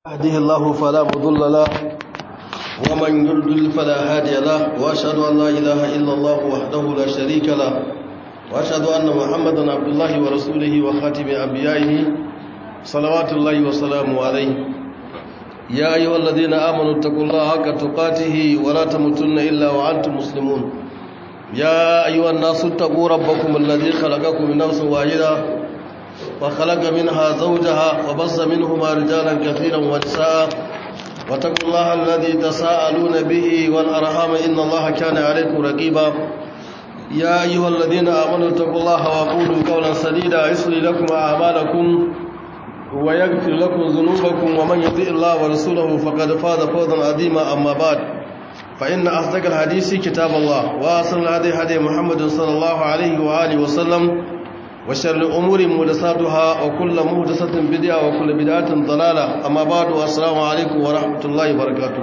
يهده الله فلا مضل له ومن يضلل فلا هادي له واشهد ان لا اله الا الله وحده لا شريك له واشهد ان محمدا عبد الله ورسوله وخاتم انبيائه صلوات الله وسلامه عليه يا ايها الذين امنوا اتقوا الله حق تقاته ولا تموتن الا وانتم مسلمون يا ايها الناس اتقوا ربكم الذي خلقكم من نفس واحده وخلق منها زوجها وبص منهما رجالا كثيرا ونساء واتقوا الله الذي تساءلون به والأرحام إن الله كان عليكم رقيبا يا أيها الذين آمنوا اتقوا الله وقولوا قولا سديدا يصلي لكم أعمالكم ويغفر لكم ذنوبكم ومن يطيع الله ورسوله فقد فاز فوزا عظيما أما بعد فإن أصدق الحديث كتاب الله وأصل الهدي هدي محمد صلى الله عليه وآله وسلم وشر الأمور مهدساتها وكل مهدسة بدعة وكل بدعة ضلالة أما بعد السلام عليكم ورحمة الله وبركاته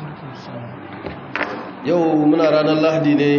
yau muna ranar lahadi ne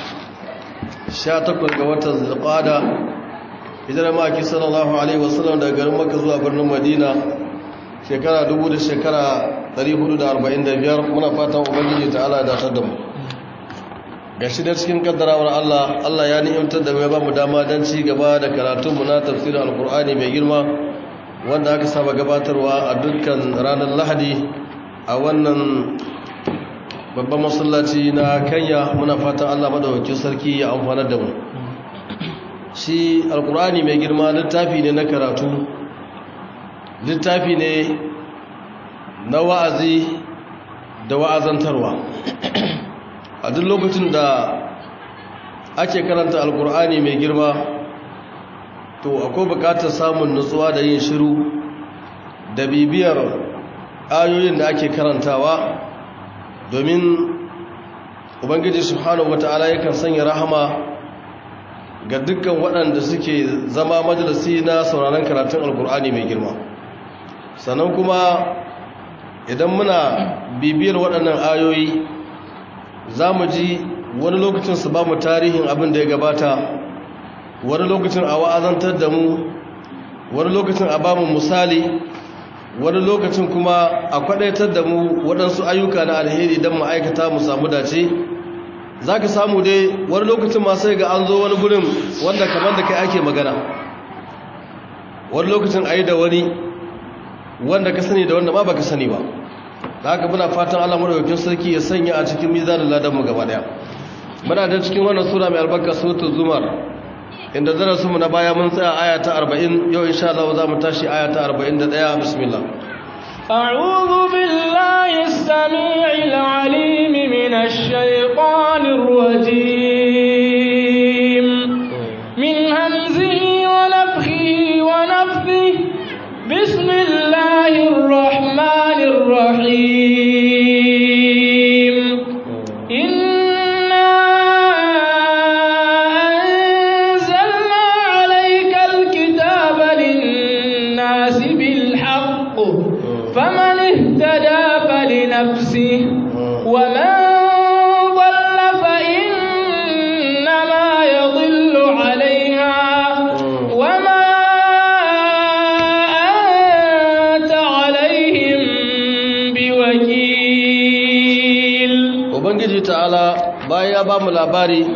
18 ga watan zulqada idan maki sallallahu alaihi wasallam daga garin makka zuwa birnin madina shekara 1000 da shekara 445 muna fatan ubangiji ta'ala da ta mu ga shi da cikin kaddarawar Allah Allah ya ni'imtar da mai ba mu dama don ci gaba da karatunmu na tafsirin alkur'ani mai girma wanda aka saba gabatarwa a dukkan ranar lahadi a wannan babban masallaci na kanya muna fatan Allah madawakin sarki ya amfanar da mu shi alkur'ani mai girma littafi ne na karatu littafi ne na wa'azi da wa'azantarwa a duk lokacin da ake karanta alkur'ani mai girma to akwai bukatar samun nutsuwa da yin shiru da bibiyar ayoyin da ake karantawa domin ubangiji subhanahu wata'ala yakan sanya rahama ga dukkan waɗanda suke zama majalisi na sauraron karatun alkur'ani mai girma sannan kuma idan muna bibiyar waɗannan ayoyi za mu ji wani lokacin su ba mu tarihin abin da ya gabata wani lokacin a wa'azantar da mu wani lokacin a ba mu misali wani lokacin kuma a kwadaitar da mu waɗansu ayyuka na alheri don ma'aikata mu samu dace za ka samu dai wani lokacin ma sai ga an zo wani gurin wanda kamar da kai ake magana wani lokacin a yi da wani wanda ka sani da wanda ma ba ka sani ba da haka muna fatan Allah madaukakin sarki ya sanya a cikin mizanin ladan mu gaba daya muna da cikin wannan sura mai albarka suratul zumar inda darasin mu na baya mun tsaya aya ta 40 yau insha Allah za mu tashi aya ta 41 bismillah أعوذ بالله السميع العليم من الشيطان الرجيم من همزه ونفخه ونفثه بسم الله الرحمن الرحيم إنا أنزلنا عليك الكتاب للناس بالحق فمن اهتدى فلنفسه ومن ضل فإنما يضل عليها وما ubangiji ta'ala bayan ya ba mu labari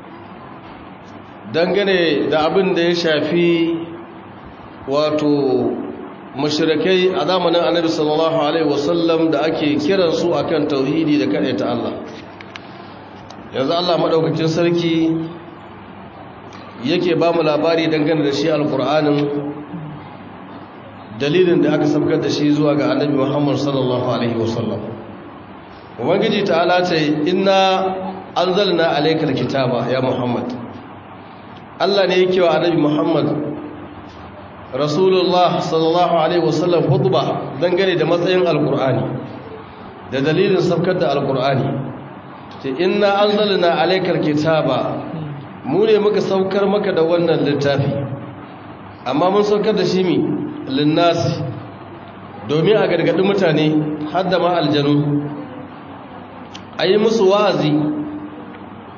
dangane da abin da ya shafi wato mashirakai a zamanin annabi sallallahu alaihi wasallam da ake kiransu akan tauhidi da ta Allah yanzu Allah madaukakin sarki yake ba mu labari dangane da shi alkur'anin dalilin da aka sabkar da shi zuwa ga annabi Muhammad sallallahu alaihi wasallam ubangiji ta'ala ce inna anzalna alaykal kitaba ya muhammad Allah ne yake wa annabi muhammad rasulullah sallallahu alaihi wasallam khutba dangane da matsayin alqur'ani da dalilin sabkar da alqur'ani ce inna anzalna alaykal kitaba mu ne muka saukar maka da wannan littafi amma mun saukar da shi mi linnasi domin a gargadi mutane har da ma aljanu a yi musu wa'azi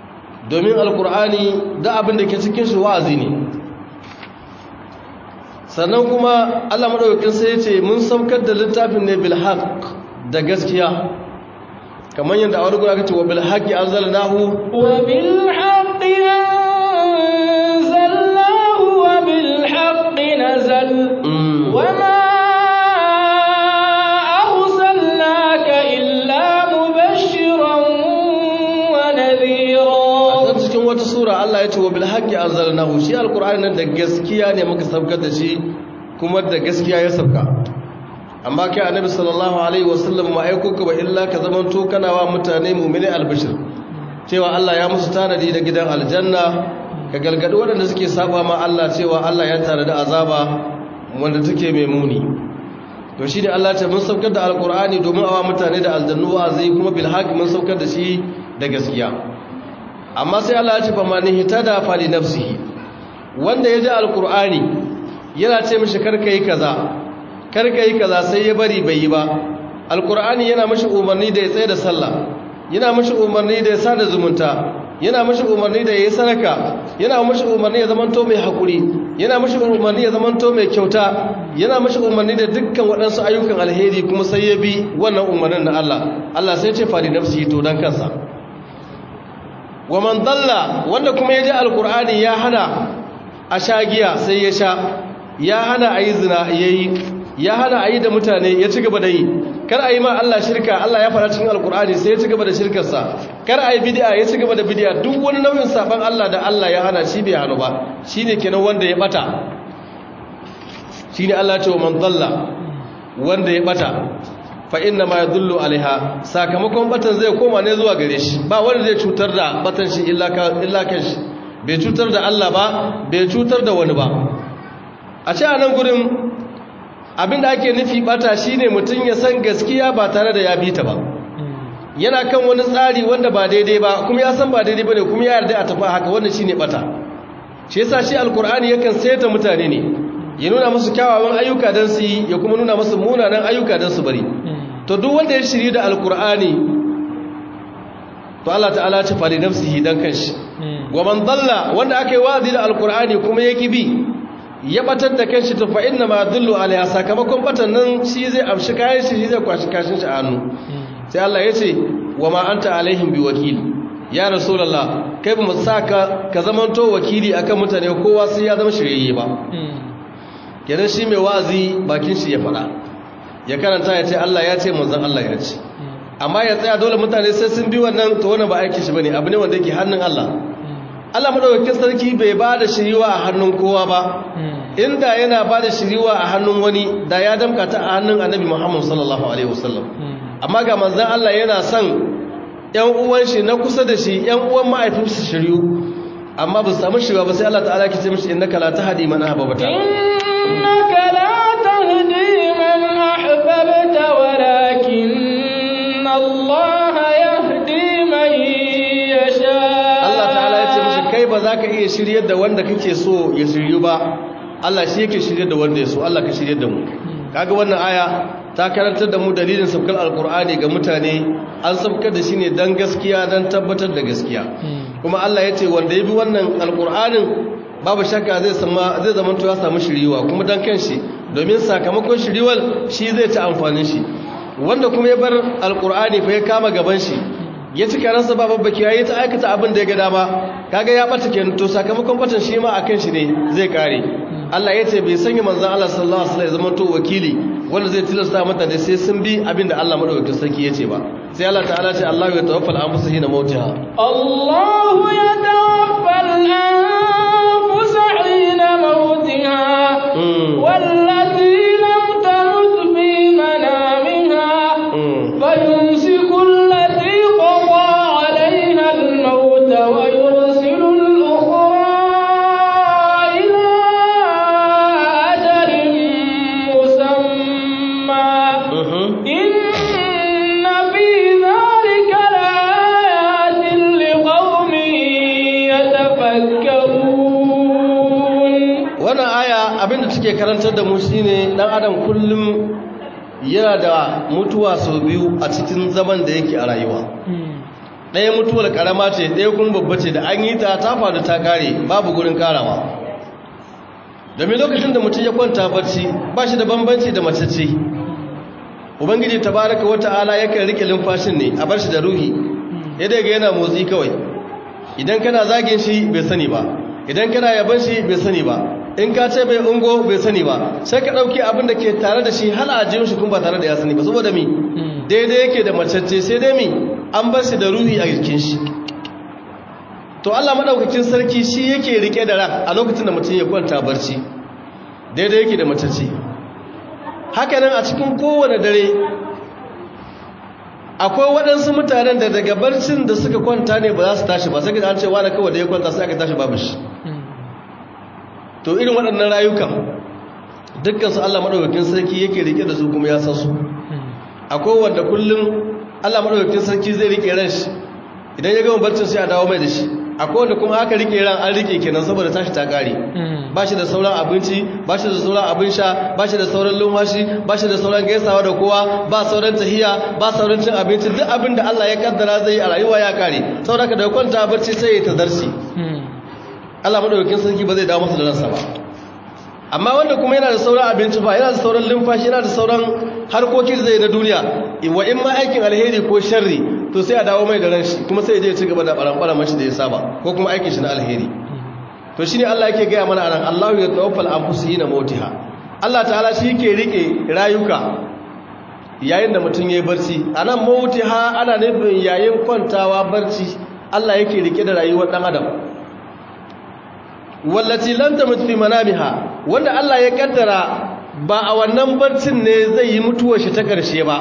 domin alkur'ani da abin da ke cikin shi wa'azi ne sannan kuma Allah madaukakin sai ya ce mun saukar da littafin ne bil haqq da gaskiya kamar yadda a wani guda kace wa bil haqqi anzalnahu wa bil haqqi anzalnahu wa bil haqqi nazal wa ma arsalnaka illa mubashiran wa nadhira cikin wata sura Allah ya ce wa bil haqqi anzalnahu shi alqur'ani nan da gaskiya ne muka saukar da shi kuma da gaskiya ya sauka amma kai annabi sallallahu alaihi wasallam ma aiko ka ba illa ka zaman to kana wa mutane mu'mini albishir cewa Allah ya musu tanadi da gidan aljanna ka galgadi waɗanda suke saba ma Allah cewa Allah ya tare da azaba wanda take mai muni to shi ne Allah ce mun saukar da alqur'ani domin awa mutane da aljannu wa'azi kuma bil haqq mun saukar da shi da gaskiya amma sai Allah ya ce fa man hitada fa li nafsihi wanda ya ji alqur'ani yana ce mishi karka yi kaza karka yi kaza sai ya bari bai yi ba alkur'ani yana mashi umarni da ya tsaye da sallah yana mashi umarni da ya sada zumunta yana mashi umarni da ya yi sadaka yana mashi umarni ya zamanto mai haƙuri yana mashi umarni ya zamanto mai kyauta yana mashi umarni da dukkan waɗansu ayyukan alheri kuma sai ya bi wannan umarnin na Allah Allah sai ce fadi nafsi to dan kansa wa man dalla wanda kuma ya ji alkur'ani ya hana a sha giya sai ya sha ya hana a yi zina ya yi ya hana a yi da mutane ya ci gaba da yi kar a yi ma Allah shirka Allah ya fara cikin alkur'ani sai ya ci gaba da shirkarsa kar a yi bidiya ya ci gaba da bidiya duk wani nau'in saban Allah da Allah ya hana shi bai hannu ba shi ne kenan wanda ya bata shi ne Allah ce wa man dalla wanda ya bata fa inna ma yadullu alaiha sakamakon batan zai koma ne zuwa gare shi ba wanda zai cutar da batan shi illa kan shi bai cutar da Allah ba bai cutar da wani ba a ce a nan gurin abinda ake nufi bata shine mutum ya san gaskiya ba tare da ya bi ta ba yana kan wani tsari wanda ba daidai ba kuma ya san ba daidai bane kuma ya yarda a tafi haka wannan shine bata shi yasa shi alkur'ani yakan saita mutane ne ya nuna musu kyawawan ayyuka dan su yi ya kuma nuna musu munanan ayyuka dan su bari to duk wanda ya shiri da alkur'ani to Allah ta'ala ya ce fa li nafsihi dan kanshi wa man dalla wanda aka yi wazi da alkur'ani kuma yaki bi ya batar da kanshi to fa inna ma dullu alaiha sakamakon batan nan shi zai amshi kayan shi shi zai kwashi kashin shi a hannu sai Allah ya ce wa ma anta alaihim bi wakil ya rasulullah kai ba mu saka ka zamanto wakili akan mutane kowa sai ya zama shirye ba kenan shi mai wazi bakin shi ya fada ya karanta ya ce Allah ya ce manzon Allah ya ce amma ya tsaya dole mutane sai sun bi wannan to wannan ba aikin shi bane abu ne wanda yake hannun Allah Allah madaukakin sarki bai ba da shiriwa a hannun kowa ba inda yana ba da shiriwa a hannun wani da ya damka ta a hannun annabi Muhammad sallallahu alaihi wasallam amma ga manzon Allah yana son ƴan uwan shi na kusa da shi ƴan uwan mahaifinsa shiriyu amma ba su samu shiriwa ba sai Allah ta'ala ke ce mishi innaka la tahdi man ahbabta innaka la tahdi man ahbabta walakin Allah yahdi man yasha Allah ta'ala ya ce mishi kai ba za ka iya shiryar da wanda kake so ya shiryu ba Allah shi yake shiryar da wanda ya so Allah ka shiryar da mu kaga wannan aya ta karantar da mu dalilin sabkar alkur'ani ga mutane an sabkar da shi ne dan gaskiya dan tabbatar da gaskiya kuma Allah ya ce wanda ya bi wannan alkur'anin babu shakka zai sama zai zama to ya samu shiriwa kuma dan kanshi domin sakamakon shiriwal shi zai ta amfanin shi wanda kuma ya bar alkur'ani fa ya kama gaban shi ya cika ransa ba babbaki ya yi ta aikata abin da ya ga dama kaga ya bata kenan to sakamakon batan shi ma akan shi ne zai kare Allah ya ce bai sanya manzon Allah sallallahu alaihi wasallam ya zama to wakili wanda zai tilasta mata da sai sun bi abin da Allah madaukakin sarki ya ce ba sai Allah ta'ala ce Allah ya tawaffal anfusa hina mautiha Allah ya tawaffal anfusa hina mautiha wallati lam tamut fi manamiha فيمسك التي قضى عليها الموت ويرسل الأخرى إلى أجل مسمى إن في ذلك لآيات لقوم يتفكرون wannan aya abinda take karantar da mu shine dan adam kullum yana da mutuwa sau biyu a cikin zaman da yake a rayuwa ɗaya mutuwar karama ce ɗaya kuma babba ce da an yi ta ta faru ta kare babu gurin karawa domin lokacin da mutum ya kwanta barci ba shi da bambanci da macece ubangiji tabaraka wata'ala yakan rike lumfashin ne a bar shi da ruhi ya daga yana motsi kawai idan kana zagin shi bai sani ba idan kana yaban shi bai sani ba in ka ce bai ungo bai sani ba sai ka ɗauki abin da ke tare da shi hal a jin shi kun ba tare da ya sani ba saboda mi daidai yake da macece sai dai mi an bar shi da ruhi a jikin shi to Allah madaukakin sarki shi yake rike da ran a lokacin da mutum ya kwanta barci daidai yake da macece haka nan a cikin kowane dare akwai waɗansu mutanen da daga barcin da suka kwanta ne ba za su tashi ba sai ka an ce wani kawai da ya kwanta sai aka tashi babu shi to irin waɗannan rayukan dukkansu Allah maɗaukakin sarki yake rike da su kuma ya san su akwai wanda kullum Allah maɗaukakin sarki zai rike ran shi idan ya gama barcin sai a dawo mai da shi akwai wanda kuma aka rike ran an rike kenan saboda tashi ta kare ba shi da sauran abinci ba shi da sauran abin sha ba shi da sauran lumfashi ba shi da sauran gaisawa da kowa ba sauran tahiya ba sauran cin abinci duk abin da Allah ya kaddara zai yi a rayuwa ya kare saboda ka da kwanta barci sai ya tazarci Allah madaukakin sarki ba zai dawo masa da ransa ba amma wanda kuma yana da sauran abinci ba yana da sauran lumfashi yana da sauran harkokin zai na duniya wa in ma aikin alheri ko sharri to sai a dawo mai da ranshi kuma sai ya je ci gaba da baran mashi da ya saba ko kuma aikin shi na alheri to shine Allah yake gaya mana anan Allahu ya tawaffal anfusihina mautiha Allah ta'ala shi yake rike rayuka yayin da mutum yayi barci anan mautiha ana nufin yayin kwantawa barci Allah yake rike da rayuwar dan adam wallati lam tamut fi manamiha wanda Allah ya kaddara ba a wannan barcin ne zai yi mutuwar shi ta karshe ba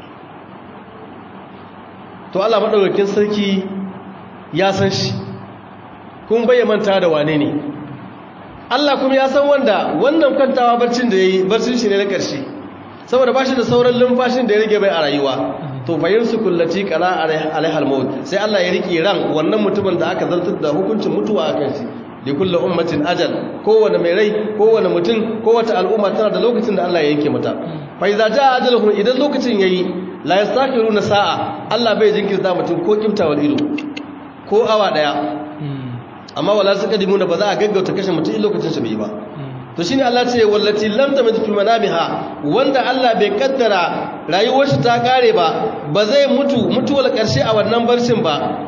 to Allah madaukakin sarki ya san shi kun bai manta da wane ne Allah kuma ya san wanda wannan kwantawa barcin da yayi barcin shi ne na karshe saboda bashi da sauran lumfashin da ya rage bai a rayuwa to bayin su kullati qala alaihal maut sai Allah ya rike ran wannan mutumin da aka zartar da hukuncin mutuwa a kan shi li kulli ummatin ajal kowane mai rai kowane mutum kowace al'umma tana da lokacin da Allah ya yanke mata fa idza jaa ajaluhum idan lokacin yayi la yastakiruna sa'a Allah bai jinkirta mutum ko kiftawar ido ko awa daya amma wala sakadimuna ba za a gaggauta kashe mutum in lokacin shi bai ba to shine Allah ce wallati lam tamut fi manamiha wanda Allah bai kaddara rayuwar shi ta kare ba ba zai mutu mutuwar karshe a wannan barcin ba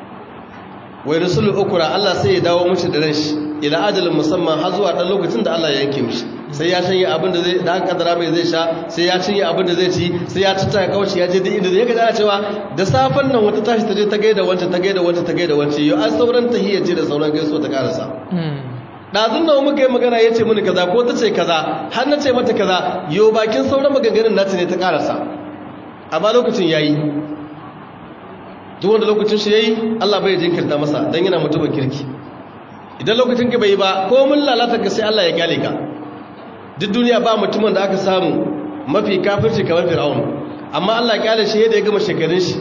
wai rasul ukura Allah sai ya dawo mishi da ranshi ila ajalin musamman har zuwa dan lokacin da Allah ya yanke mishi sai ya shanye abin da zai da kaddara mai zai sha sai ya cinye abin da zai ci sai ya tuta ya kauce ya je duk inda zai ga cewa da safan nan wata tashi ta je ta gaida wancan ta gaida wancan ta gaida wancan yau an sauran tahiyya ce da sauran gaiso ta karasa ɗazun nawa muka yi magana ya ce mini kaza ko ta ce kaza har na ce mata kaza yau bakin sauran maganganun nata ne ta karasa amma lokacin ya yi duk wanda lokacin shi ya yi allah bai jinkirta masa don yana mutumin kirki idan lokacin ka bai yi ba ko mun lalata ka sai allah ya gyale ka duk duniya ba mutumin da aka samu mafi kafirci kamar fir'aun amma allah gyale shi yadda ya gama shekarun shi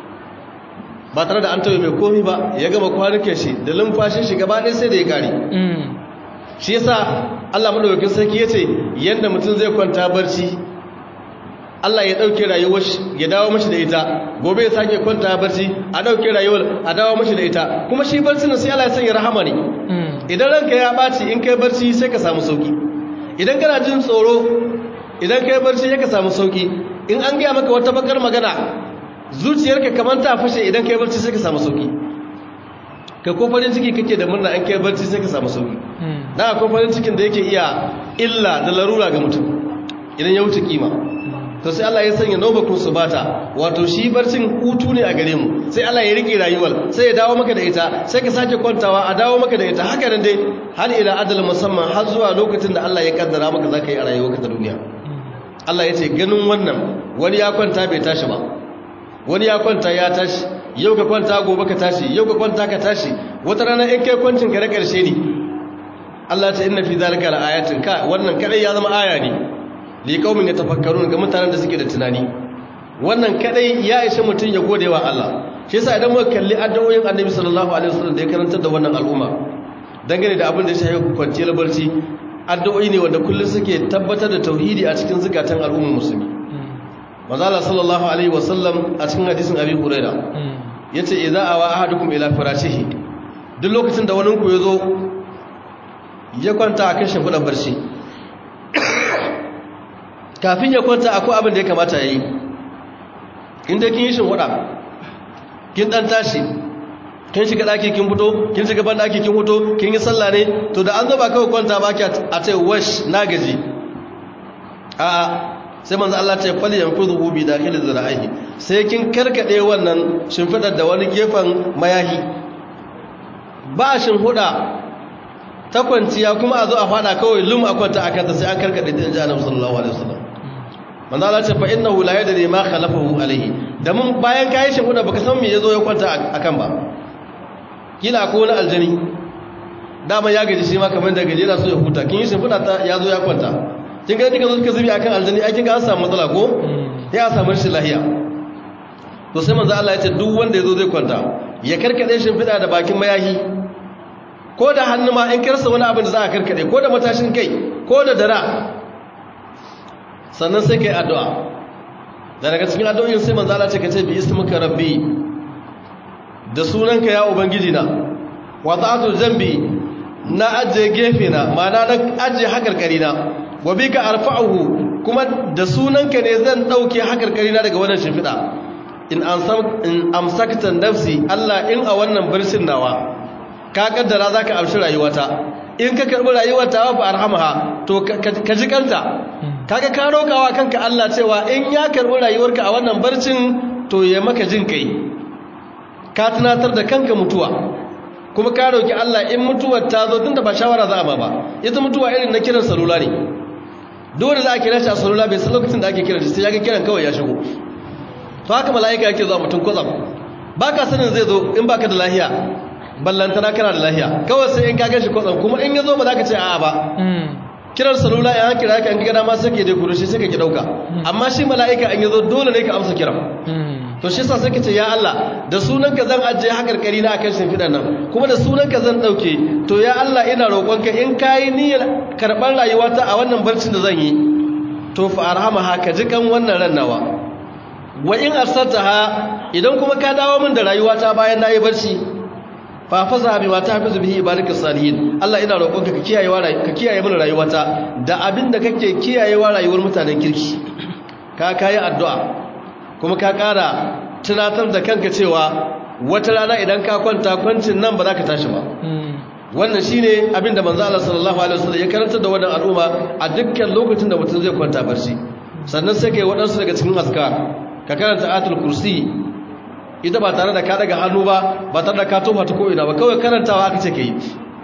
ba tare da an taɓa mai komi ba ya gama kwanuke shi da lumfashin shi gaba ɗaya sai da ya kare shi yasa Allah madaukakin sarki yace yanda mutum zai kwanta barci Allah ya dauke rayuwar shi ya dawo mashi da ita gobe ya sake kwanta barci a dauke rayuwar a dawo mashi da ita kuma shi barci ne sai Allah ya sanya rahama ne idan ranka ya baci in kai barci sai ka samu sauki idan kana jin tsoro idan kai barci sai ka samu sauki in an gaya maka wata bakar magana zuciyarka kamar ta fashe idan kai barci sai ka samu sauki ka ko farin ciki kake da murna an kai barci sai ka samu sauki dan akwai farin cikin da yake iya illa da larura ga mutum idan ya wuce kima to sai Allah ya sanya nawbakun subata wato shi barcin hutu ne a gare mu sai Allah ya rike rayuwar sai ya dawo maka da ita sai ka sake kwantawa a dawo maka da ita haka nan dai har ila adal musamman har zuwa lokacin da Allah ya kaddara maka zaka yi a rayuwarka ta duniya Allah ya ce ganin wannan wani ya kwanta bai tashi ba wani ya kwanta ya tashi yau ka kwanta gobe ka tashi yau ka kwanta ka tashi wata rana in kai kwancin ka na karshe ne Allah ta inna fi zalika la ayatin ka wannan kadai ya zama aya ne li qaumin yatafakkarun ga mutanen da suke da tunani wannan kadai ya ishe mutun ya gode wa Allah shi yasa idan muka kalli addu'o'in Annabi sallallahu alaihi wasallam da ya karantar da wannan al'umma dangane da abin da ya shafi kwanciyar barci addu'o'i ne wanda kullum suke tabbatar da tauhidi a cikin zukatan al'ummar musulmi mazala sallallahu alaihi wasallam a cikin hadisin abi huraira yace idza awa ahadukum ila firashihi duk lokacin da wani ku yazo ya kwanta a kan shimfiɗan barci kafin ya kwanta akwai abin da ya kamata ya yi inda kin yi shimfiɗa kin ɗan tashi kin shiga ɗaki kin fito kin shiga ban ɗaki kin fito kin yi sallah ne to da an zaba kawai kwanta ba a ce wash na gaji a sai manzo Allah ce fali yanfudu bi dakhil zira'ihi sai kin karkade wannan shimfidar da wani gefen mayahi ba huda ta kwanciya kuma a zo a fada kawai lum a kwanta akan ta sai an karkade ta inji Annabi sallallahu alaihi wasallam manzo Allah ce fa innahu la yadri ma khalafahu alaihi da mun bayan kai shimfida baka san me yazo ya kwanta akan ba kila ko wani aljani dama ya gaji shi ma kamar da gaji yana so ya huta kin yi shimfida ta yazo ya kwanta kin ga duka suka zubi akan aljani ai kin ga an samu matsala ko ya samu rashin lahiya to sai manzo Allah ya ce duk wanda yazo zai kwanta ya karkade shimfida da bakin mayahi ko da hannu ma in karsa wani abin da za a karkade ko da matashin kai ko da dara sannan sai kai addu'a da daga cikin addu'o'in sai manzo Allah ya ce ka ce bi ismika rabbi da sunanka ya ubangiji na wa ta'atu zambi na ajiye gefe na ma'ana na ajiye hakarkari na wa bika arfa'uhu kuma da sunanka ne zan dauke hakarkari na daga wannan shimfida in in amsakta nafsi Allah in a wannan barcin nawa ka kaddara zaka amshi rayuwata in ka karbi rayuwata wa arhamaha to ka ji kanta kaga ka rokawa kanka Allah cewa in ya karbi rayuwarka a wannan barcin to ya maka jin kai ka tunatar da kanka mutuwa kuma ka roki Allah in mutuwar ta zo tunda ba shawara za a ba ba ita mutuwa irin na kiran salula ne dole za a kira shi a salula bai san lokacin da ake kiran shi sai ya ga kiran kawai ya shigo to haka mala'ika yake zuwa mutum kwatsam ba ka sanin zai zo in baka da lahiya ballantana kana da lahiya kawai sai in ka gan shi kwatsam kuma in ya zo ba za ka ce a'a ba kiran salula ya kira ka in gana ma sai ke dai kurushi sai ka ki dauka amma shi mala'ika in ya zo dole ne ka amsa kiran to shi sa suka ce ya Allah da sunanka zan ajiye hakarkari na akan shimfiɗan nan kuma da sunanka zan ɗauke to ya Allah ina roƙonka in kayi niyyar karɓar rayuwata a wannan barcin da zan yi to fa arhama ha ka ji kan wannan ran nawa wa in ha idan kuma ka dawo min da rayuwata bayan nayi barci fa faza bi ma tafizu bihi ibadika salihin Allah ina roƙonka ka kiyaye wa ka kiyaye min rayuwata da abin da kake kiyayewa rayuwar mutanen kirki ka kayi addu'a kuma ka ƙara tunatar da kanka cewa wata rana idan ka kwanta kwancin nan ba za ka tashi ba wannan shi ne abinda manzo Allah sallallahu alaihi wasallam ya karanta da wannan al'umma a dukkan lokacin da mutum zai kwanta barci sannan sai kai waɗansu daga cikin azkar ka karanta ayatul kursi ita ba tare da ka daga hannu ba ba tare da ka tofa ta ko ina ba kawai karantawa aka ce kai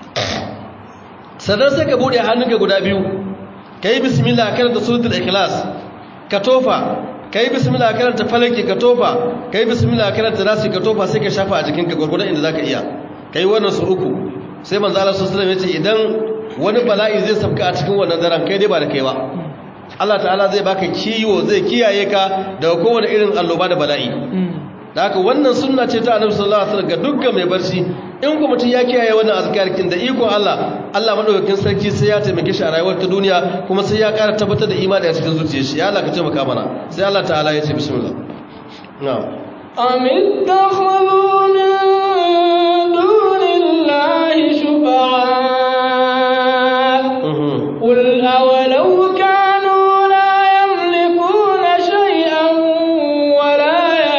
sannan sai ka bude hannunka guda biyu kai bismillah karanta suratul ikhlas ka tofa kai bismillah karanta falaki ka tofa kai bismillah karanta nasi ka tofa sai ka shafa a jikinka gurgurdan inda zaka iya kai wannan su uku sai manzo Allah sallallahu alaihi wasallam ya ce idan wani bala'i zai sabka a cikin wannan daren kai dai ba da kai ba Allah ta'ala zai baka kiwo zai kiyaye ka daga kowane irin alloba da bala'i da haka wannan sunna ce ta annabi sallallahu alaihi wasallam ga dukkan mai barci in kuma mutum ya kiyaye wannan azkarkin da iko Allah Allah madaukakin sarki sai ya taimake shi a rayuwar ta duniya kuma sai ya ƙara tabbatar da imani a cikin zuciyar shi ya Allah ka taimaka mana sai Allah ta'ala ya ce bismillah na'am أم اتخذوا من دون الله شفعاء قل أولو كانوا لا يملكون شيئا ولا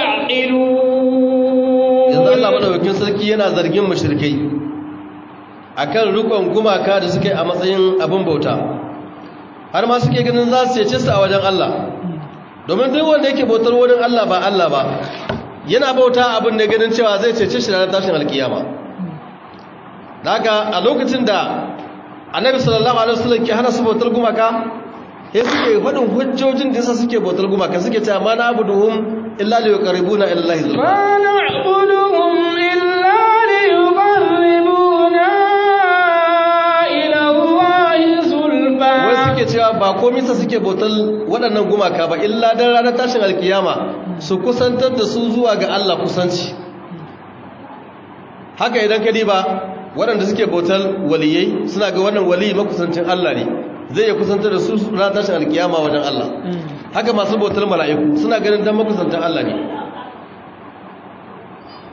يعقلون yanzu Allah madaukakin sarki yana zargin mushrikai akan rukun gumaka da suke a matsayin abin bauta har ma suke ganin za su cece su a wajen Allah domin duk wanda yake bautar wurin Allah ba Allah ba yana bauta abin da ganin cewa zai cece shi ranar tashin alkiyama daga a lokacin da annabi sallallahu alaihi wasallam ke hana su bautar gumaka sai suke faɗin hujjojin da yasa suke bautar gumaka suke cewa ma na abuduhum illa li yuqarribuna ila Allah zulfa ما نعبدهم إلا ليقربونا إلى الله زلفى wai suke cewa ba komai sa suke bautar waɗannan gumaka ba illa dan ranar tashin alkiyama su kusantar da su zuwa ga Allah kusanci haka idan ka diba waɗanda suke bautar waliyai suna ga wannan waliyi makusancin Allah ne zai ya kusantar da su ranar tashin alkiyama wajen Allah haka masu bautar mala'iku suna ganin dan makusantar Allah ne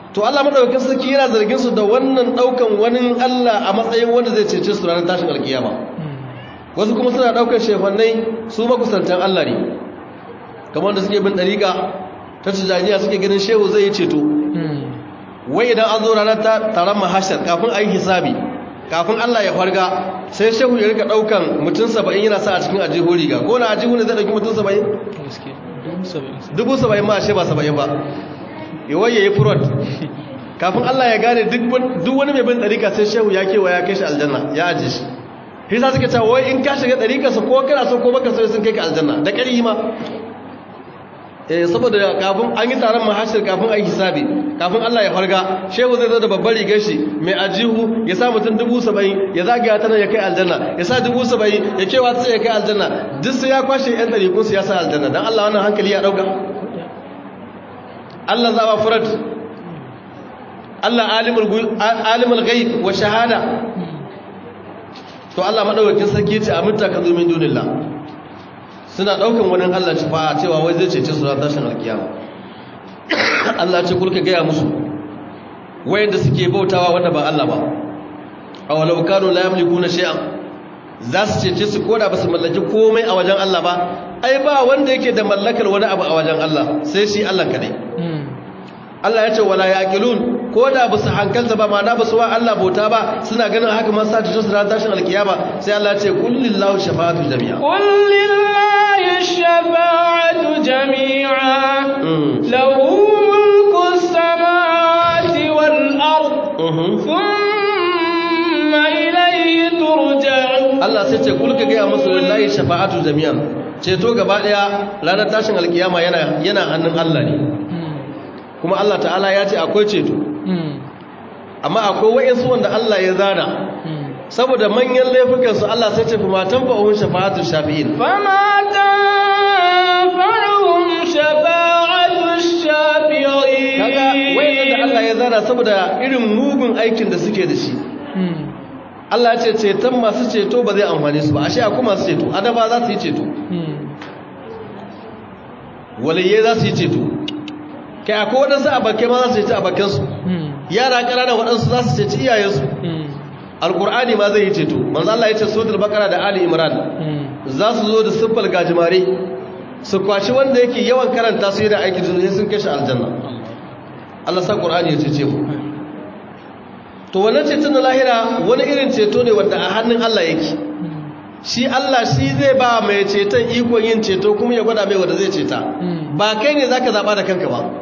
to Allah madaukakin sarki yana zargin su da wannan daukan wani Allah a matsayin wanda zai cece su ranar tashin alkiyama wasu kuma suna daukar shefannai su makusantan Allah ne kamar da suke bin dariƙa ta tijaniya suke ganin shehu zai yi ceto wai idan an zo ranar taron mahashar kafin a yi hisabi kafin Allah ya farga sai shehu ya rika daukan mutum saba'in yana sa a cikin ajihu riga ko na ajihu ne zai dauki mutum saba'in? dubu saba'in ma ashe ba saba'in ba yawai ya yi furot kafin Allah ya gane duk wani mai bin ɗarika sai shehu ya kewa ya kai shi aljanna ya aji shi hisa suka cewa wai in ka shiga ɗarikarsa ko kana so ko baka so sun kai ka aljanna da ƙari ma eh saboda kafin an yi taron mahashir kafin a yi hisabi kafin Allah ya farga shehu zai zo da babbar rigar shi mai ajihu ya sa mutum dubu saba'in ya zagaya ta nan ya kai aljanna ya sa dubu saba'in ya kewa ta ya kai aljanna duk sai ya kwashe yan ɗarikun su ya sa aljanna don Allah wannan hankali ya ɗauka Allah za ba furat Allah alimul ghaib wa shahada to Allah madaukakin sarki ce aminta ka zo min dunillah suna daukan wani Allah ci fa cewa wai zai cece su ran tashin alkiyama Allah ce kulka gaya musu wayanda suke bautawa wanda ba Allah ba aw law kanu la yamlikuna shay'an za su cece su koda ba su mallaki komai a wajen Allah ba ai ba wanda yake da mallakar wani abu a wajen Allah sai shi Allah kadai Allah ya ce wala yaqilun ko da ba su hankalta ba ma na ba su wa Allah bauta ba suna ganin haka man sa ta su ran tashin alkiyama sai Allah ya ce kullillahu shafa'atu jami'a kulillahi shafa'atu jami'a lahu mulku samawati wal ard thumma ilayhi turja'un Allah sai ce kulka ga musu lillahi shafa'atu jami'an ceto gaba daya ranar tashin alkiyama yana yana hannun Allah ne kuma Allah ta'ala ya ce akwai ceto amma akwai wa'insu wanda Allah ya zana saboda manyan laifukansu Allah sai ce fi matan fa'uhun shafa'atun shafi'in fama tanfa'uhum shafa'atun shafi'in kaga wa'inda da Allah ya zana saboda irin mugun aikin da suke da shi Allah ya ce ceton masu ceto ba zai amfani su ba ashe akwai masu ceto adaba za su yi ceto waliyye za su yi ceto kai akwai waɗansu abakai ma za su ceci abakansu yara ƙananan waɗansu za su ceci iyayensu alƙur'ani ma zai yi ceto manzo Allah ya ce suratul baqara da ali imran za su zo da siffar gajimare su kwashi wanda yake yawan karanta su yana aiki zuwa sun kai shi aljanna Allah sa ƙur'ani ya cece mu to wannan ceton na lahira wani irin ceto ne wanda a hannun Allah yake shi Allah shi zai ba mai ceton ikon yin ceto kuma ya gwada mai wanda zai ceta ba kai ne zaka zaba da kanka ba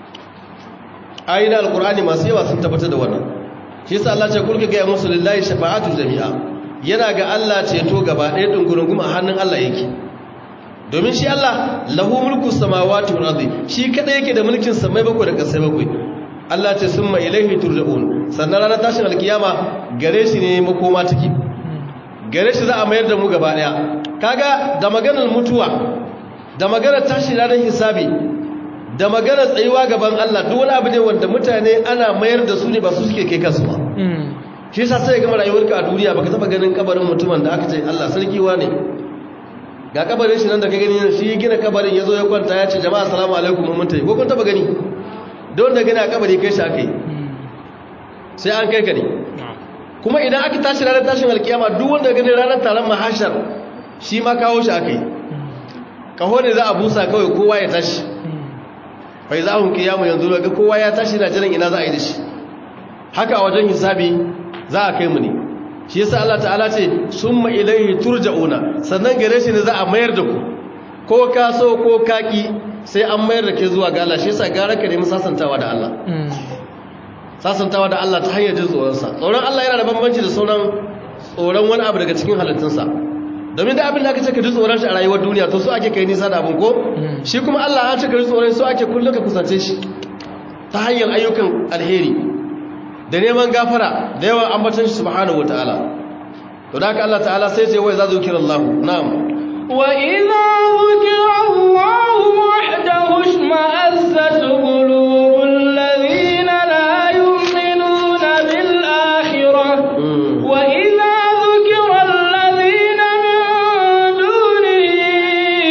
ayyana alkur'ani masu yawa sun tabbatar da wannan shi yasa Allah ce kulka ga musu lillahi shafa'atu jami'a yana ga Allah ceto gaba ɗaya dungurungum a hannun Allah yake domin shi Allah lahu mulku samawati wal ardi shi kada yake da mulkin samai bakwai da kasai bakwai Allah ce summa ilaihi turja'un sannan ranar tashin alkiyama gare shi ne makoma take gare shi za a mayar da mu gaba ɗaya kaga da maganar mutuwa da maganar tashi ranar hisabi da maganar tsayuwa gaban Allah duk wani abu ne wanda mutane ana mayar da su ne ba su suke kai kansu ba shi yasa sai gama rayuwarka a duniya baka taba ganin kabarin mutumin da aka ce Allah sarki ne. ga kabarin shi nan da ka gani shi ya gina kabarin ya zo ya kwanta ya ce jama'a assalamu alaikum mun tayi ko kun taba gani don da gani a kabari kai shi akai sai an kai ka ne kuma idan aka tashi ranar tashin alkiyama duk wanda gani ranar taron mahashar shi ma kawo shi akai kaho ne za a busa kawai kowa ya tashi fai za a hunki yamu yanzu daga kowa ya tashi na jiran ina za a yi da shi haka a wajen hisabi za a kai mu ne shi yasa Allah ta'ala ce summa ilaihi turja'una sannan gare shi ne za a mayar da ku ko ka so ko ka ki sai an mayar da ke zuwa ga Allah shi yasa gara ka nemi sasantawa da Allah sasantawa da Allah ta hanyar jin tsoron sa tsoron Allah yana da bambanci da sauran tsoron wani abu daga cikin halittunsa domin da abin da aka ce ka ji tsoron shi a rayuwar duniya to so ake kai nisa da abin ko shi kuma Allah an ce ka ji tsoron so ake kullum ka kusance shi ta hanyar ayyukan alheri da neman gafara da yawan ambatan shi subhanahu wataala to da haka Allah ta'ala sai ce wai za zu kira Allah na'am wa idza zukira Allah wahdahu shma'azzat qulubul ladina la yu'minuna bil akhirah wa idza zukira alladhina min dunihi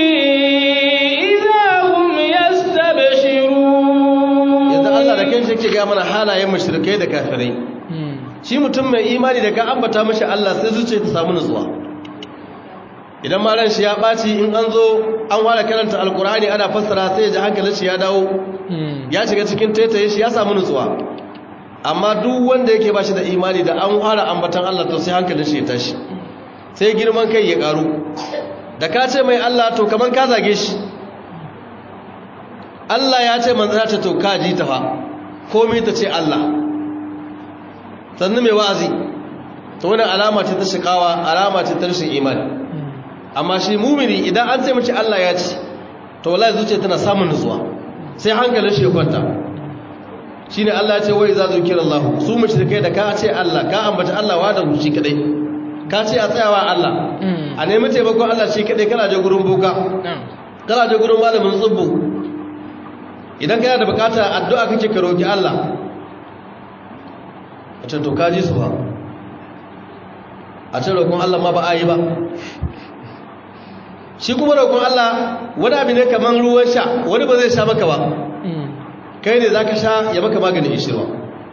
idza hum yastabshirun yadda Allah da kanshi yake ga gaya mana halayen mushrikai da kafirai shi mutum mai imani da ka ambata mashi Allah sai zuciya ta samu nutsuwa idan ma ran shi ya ɓaci in an zo an ware karanta alkur'ani ana fassara sai ya ji hankalin shi ya dawo ya shiga cikin taitaye shi ya samu nutsuwa amma duk wanda yake ba shi da imani da an ware ambatan Allah to sai hankalin shi ya tashi sai girman kai ya karu da ka ce mai Allah to kaman ka zage shi Allah ya ce manzana ta to ka ji ta fa komai ta ce Allah sannu mai wa'azi to wani alama ce ta shikawa alama ce ta rashin imani amma shi mumini idan an ce mace Allah ya ci to wallahi zuciya tana samun nutsuwa sai hankalin shi ya kwanta shine Allah ya ce wai za zukira Allah su mushrikai da ka ce Allah ka ambata Allah wa da shi kadai ka ce a tsayawa Allah a nemi taimakon Allah shi kadai kana je gurin boka kana je gurin malamin tsubbu idan kana da bukata addu'a kake ka roki Allah a can to kaji su ba a can roƙon Allah ma ba a yi ba shi kuma roƙon Allah wani abu ne kamar ruwan sha wani ba zai sha maka ba kai ne za ka sha ya maka maganin ishirwa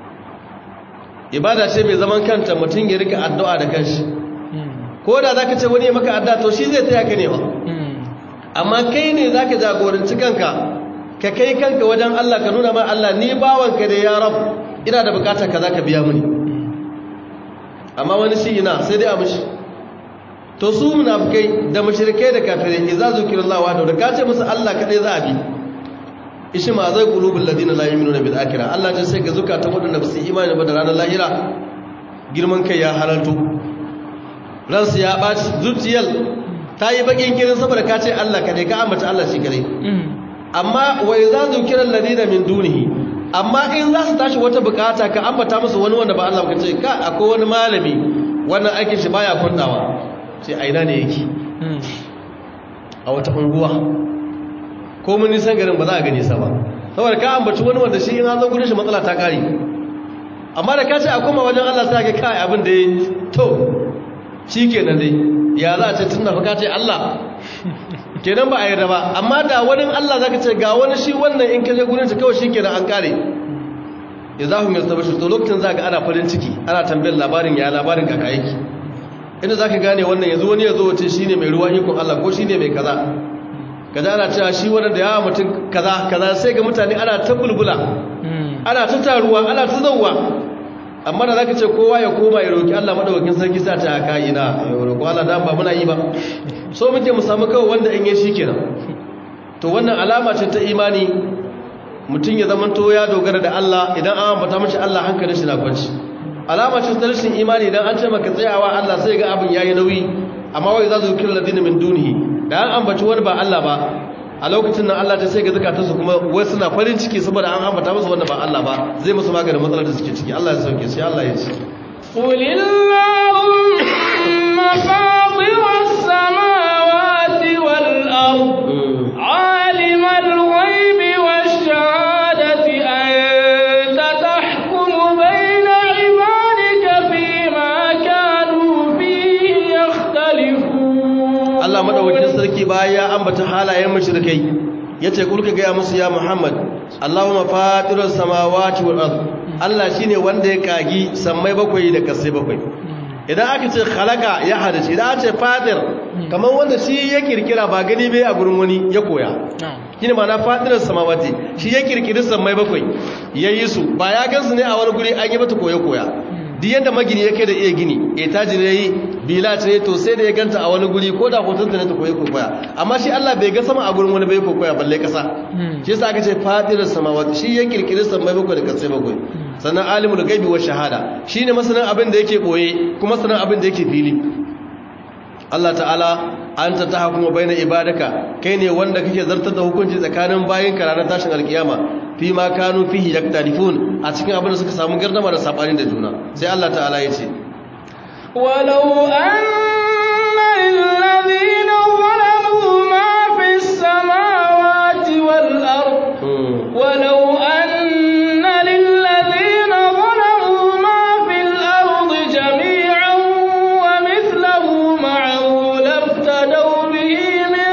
ibada ce mai zaman kanta mutum ya rika addu'a da kanshi ko da za ka ce wani ya maka addu'a to shi zai taya ka ne ba amma kai ne za ka jagoranci kanka ka kai kanka wajen Allah ka nuna ma Allah ni bawanka da ya rab ina da bukatar ka za ka biya mini amma wani shi ina sai dai a mashi to su munafikai da mushrikai da kafirai idza zukirallahu wa da ka ce musu Allah kadai za a bi ishi ma zai qulubul ladina la yu'minuna bil akhirah Allah ya sai ga zukatan wadanda ba su imani ba da ranar lahira girman kai ya halalto ransu ya baci zuciyar ta yi bakin kirin saboda ka ce Allah kadai ka ambata Allah shi kadai amma wa idza zukiral ladina min dunihi amma in za su tashi wata bukata ka ambata musu wani wanda ba Allah ka ce ka akwai wani malami wannan aikin shi baya kundawa sai aina ne yake a wata unguwa ko mun nisan garin ba za a gane sa ba saboda ka ambaci wani wanda shi in an zo gurin shi matsala ta kare amma da ka ce a koma wajen Allah sai ga kai abin da ya to shikenan dai ya za a ce tun da fa ka ce Allah kenan ba a yarda ba amma da wani Allah zaka ce ga wani shi wannan in ka je gurin shi kawai shikenan an kare ya za ku yasta bashi to lokacin za ga ana farin ciki ana tambayar labarin ya labarin kaka yake inda za ka gane wannan yanzu wani ya zo wace shi ne mai ruwa ikon Allah ko shi ne mai kaza kaza ana cewa shi wani da yawa mutum kaza kaza sai ga mutane ana ta bulbula ana ta taruwa ana ta zauwa amma da za ka ce kowa ya koma ya roƙi Allah maɗaukakin sarki sa ta haka ina ya roƙo Allah da ba muna yi ba so muke mu samu kawai wanda in yi shi kenan to wannan alama ce ta imani mutum ya zama to ya dogara da Allah idan an ambata mashi Allah hankalin shi na kwanci alama ce ta rashin imani idan an ce maka tsayawa Allah sai ga abin yayi nauyi amma wai za su kira ladina min dunihi da an ambaci wani ba Allah ba a lokacin nan Allah ta sai ga zakatansu kuma wai suna farin ciki saboda an ambata musu wanda ba Allah ba zai musu maganin matsalar da suke ciki Allah ya sauke sai Allah ya ce قل اللهم فاطر السماوات والأرض عالم الغيب والشهادة أنت تحكم بين عبادك فيما كانوا فيه يختلفون Allah madaukakin sarki baya ya ambata halayen mushrikai yace kulka ga musu ya Muhammad Allahumma fatirus samawati wal ard Allah shine wanda ya kagi sammai bakwai da kasai bakwai idan aka ce khalaqa ya hadace idan aka ce fatir kamar wanda shi ya kirkira ba gani bai a gurin wani ya koya shine ma'ana fatirus samawati shi ya kirkiri sammai bakwai yayi su ba ya gansu ne a wani guri an yi mata koyo koya duk yadda magini yake da iya gini etaji ne yi bila ce to sai da ya ganta a wani guri ko da hotonta ne ta koyi kokoya amma shi Allah bai ga sama a gurin wani bai kokoya balle kasa shi yasa aka ce fadirar samawati shi ya kirkiri samai bakwai da kasai bakwai sannan alimul gaibi wa shahada shine masanin abin da yake boye kuma sanin abin da yake fili Allah ta'ala anta tahkumu baina ibadaka kai ne wanda kake zartar da hukunci tsakanin bayin ka ranar tashin alkiyama fi ma kanu fihi yaktalifun a cikin abin da suka samu gardama da sabani da juna sai Allah ta'ala ya ce ولو أن للذين ظلموا ما في السماوات والأرض ولو أن للذين ظلموا ما في الأرض جميعا ومثله معه لافتدوا به من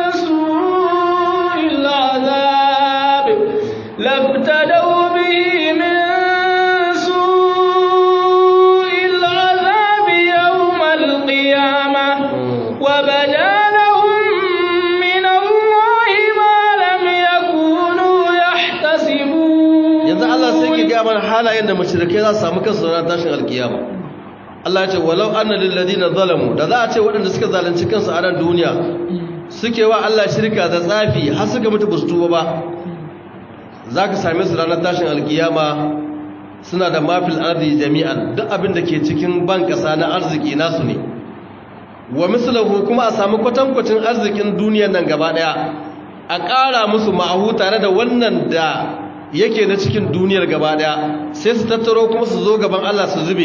سوء العذاب لافتدوا به sai ki ga mana halayen da mushrikai za su samu kansu ranar tashin alkiyama Allah ya ce walau anna lil ladina zalamu da za a ce waɗanda suka zalunci kansu a nan duniya suke wa Allah shirka da tsafi har suka mutu basu tuba ba zaka same su ranar tashin alkiyama suna da mafil ardi jami'an duk abin da ke cikin ban kasa na arziki nasu ne wa mislahu kuma a samu kwatankwacin arzikin duniyar nan gaba daya a ƙara musu ma'ahu tare da wannan da yake na cikin duniyar gaba daya sai su tattaro kuma su zo gaban Allah su zube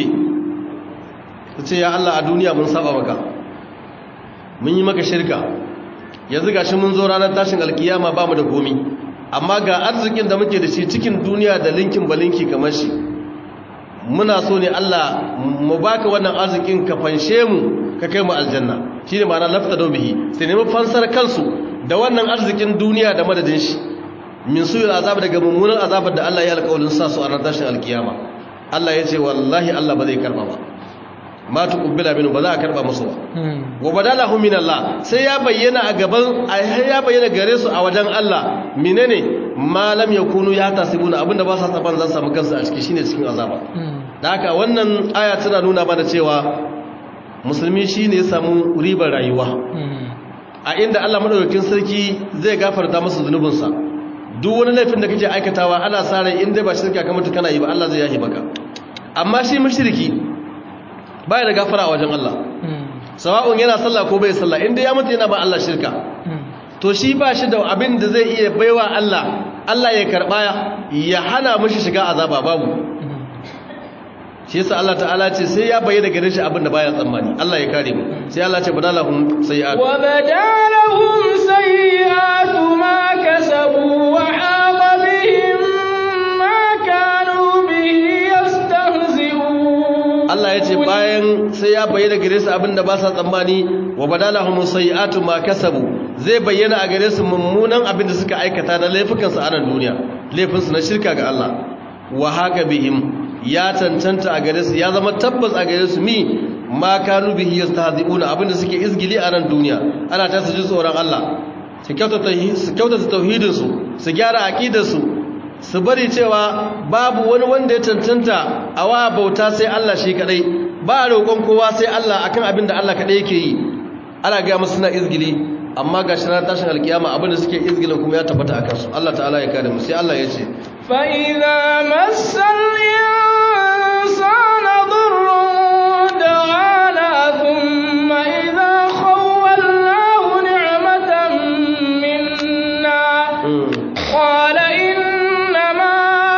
su ce ya Allah a duniya mun saba maka mun yi maka shirka yanzu gashi mun zo ranar tashin alkiyama ba mu da komi amma ga arzikin da muke da shi cikin duniya da linkin balinki kamar shi muna so ne Allah mu baka wannan arzikin ka fanshe mu ka kai mu aljanna shine ma'ana lafta da bihi sai nemi fansar kansu da wannan arzikin duniya da madadin shi min suyul azab daga mummunan azabar da Allah ya alƙawarin sa su a ranar tashin alkiyama Allah ya ce wallahi Allah ba zai karba ba ma tuqbila minhu ba za a karba musu ba wa badalahu min Allah sai ya bayyana a gaban ya bayyana gare su a wajen Allah menene ma lam yakunu ya tasibuna abinda ba sa tsaban za su samu kansu a ciki shine cikin azaba da haka wannan aya tana nuna mana cewa musulmi shine ya samu ribar rayuwa a inda Allah madaukakin sarki zai gafarta masa zunubinsa duk wani laifin da kake aikatawa ana sa rai inda ba shirka kamar kana yi ba Allah zai yahi baka amma shi mushriki baya da gafara a wajen Allah sawa'un yana sallah ko bai sallah inda ya mutu yana ba Allah shirka to shi ba shi da abin da zai iya baiwa Allah Allah ya karba ya hana mishi shiga azaba babu shi yasa Allah ta'ala ce sai ya bayyana gare shi abin da baya tsammani Allah ya kare mu sai Allah ce badalahum sayi'at wa badalahum sayi'atu ma kasabu wa haqa bihim ma kanu bihi yastahzi'un Allah ya ce bayan sai ya bayyana gare su abin da ba sa tsammani wa badalahum sayi'atu ma kasabu zai bayyana a gare su mummunan abin da suka aikata na laifukansu a nan duniya laifinsu na shirka ga Allah wa haka bihim ya cancanta a gare su ya zama tabbas a gare su mi ma kanu bihi yastahzi'una abinda suke izgili a nan duniya ana ta su ji tsoron Allah su kyautata su kyautata tauhidin su su gyara aqidar su su bari cewa babu wani wanda ya cancanta a wa bauta sai Allah shi kadai ba roƙon kowa sai Allah akan abin da Allah kadai yake yi ana ga musu suna izgili amma ga shi ranar tashin alkiyama abinda suke izgilin kuma ya tabbata akan su Allah ta'ala ya kare mu sai Allah ya ce fa idza massal الإنسان ضر دعانا ثم إذا خولناه نعمة منا قال إنما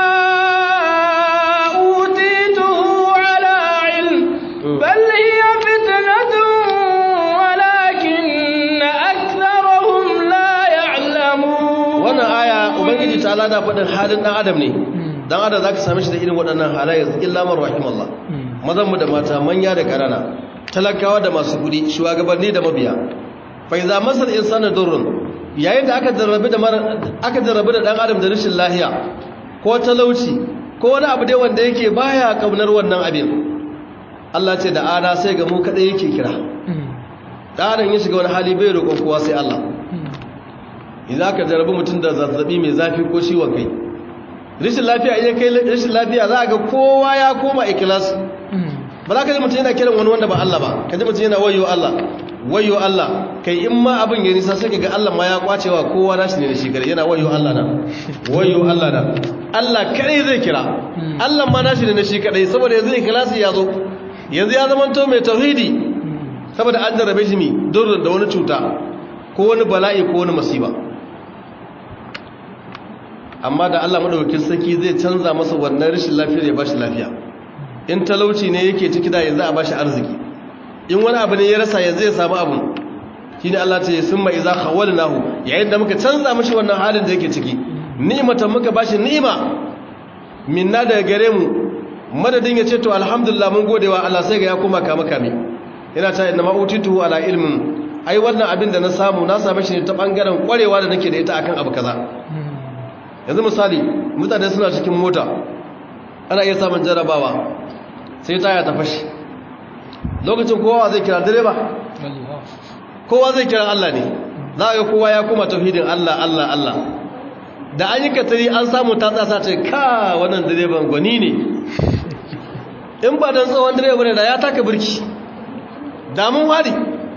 أوتيته على علم بل هي فتنة ولكن أكثرهم لا يعلمون وانا آية وبنجي تعالى دا فدن حالنا آدم ne dan adam zaka same shi da irin waɗannan halaye illa man rahimallah mazan mu da mata manya da karana talakawa da masu kudi shugabanni da mabiya fa iza masal insana durrun yayin da aka jarrabe da aka jarrabe da dan adam da rashin lahiya ko talauci ko wani abu dai wanda yake baya kaunar wannan abin Allah ce da ana sai ga mu kadai yake kira dan adam ya shiga wani hali bai roƙon kowa sai Allah idan aka jarrabe mutum da zazzabi mai zafi ko ciwon kai rashin lafiya idan kai rashin lafiya za a ga kowa ya koma ikilas ba za ka ji mutum yana kiran wani wanda ba Allah ba ka ji mutum yana wayo Allah wayo Allah kai in ma abin ya nisa sai ga Allah ma ya kwacewa kowa nashi ne da shi kare yana wayo Allah na wayo Allah na Allah kare zai kira Allah ma nashi ne da shi kadai saboda yanzu ikilasi ya zo yanzu ya zama to mai tauhidi saboda an jarrabe shi mi durrin da wani cuta ko wani bala'i ko wani masiba amma da Allah madaukakin sarki zai canza masa wannan rashin lafiyar ya bashi lafiya in talauci ne yake ciki da yanzu a bashi arziki in wani abu ne ya rasa yanzu ya samu abu shine Allah ce summa idza khawalnahu yayin da muka canza mishi wannan halin da yake ciki ni'matan muka bashi ni'ima minna daga gare mu madadin ya ce to alhamdulillah mun gode wa Allah sai ga ya koma kama kame yana ta inna ma utitu ala ilmin ai wannan abin da na samu na same shi ne ta bangaren kwarewa da nake da ita akan abu kaza yanzu misali mutane suna cikin mota ana iya samun jarabawa sai taya ta fashi lokacin kowa zai kira direba kowa zai kira Allah ne za ga kowa ya kuma tauhidin Allah Allah Allah da an yi katari an samu ta tsasa ce ka wannan direban gwani ne in ba don tsohon direba ne da ya taka birki damun wari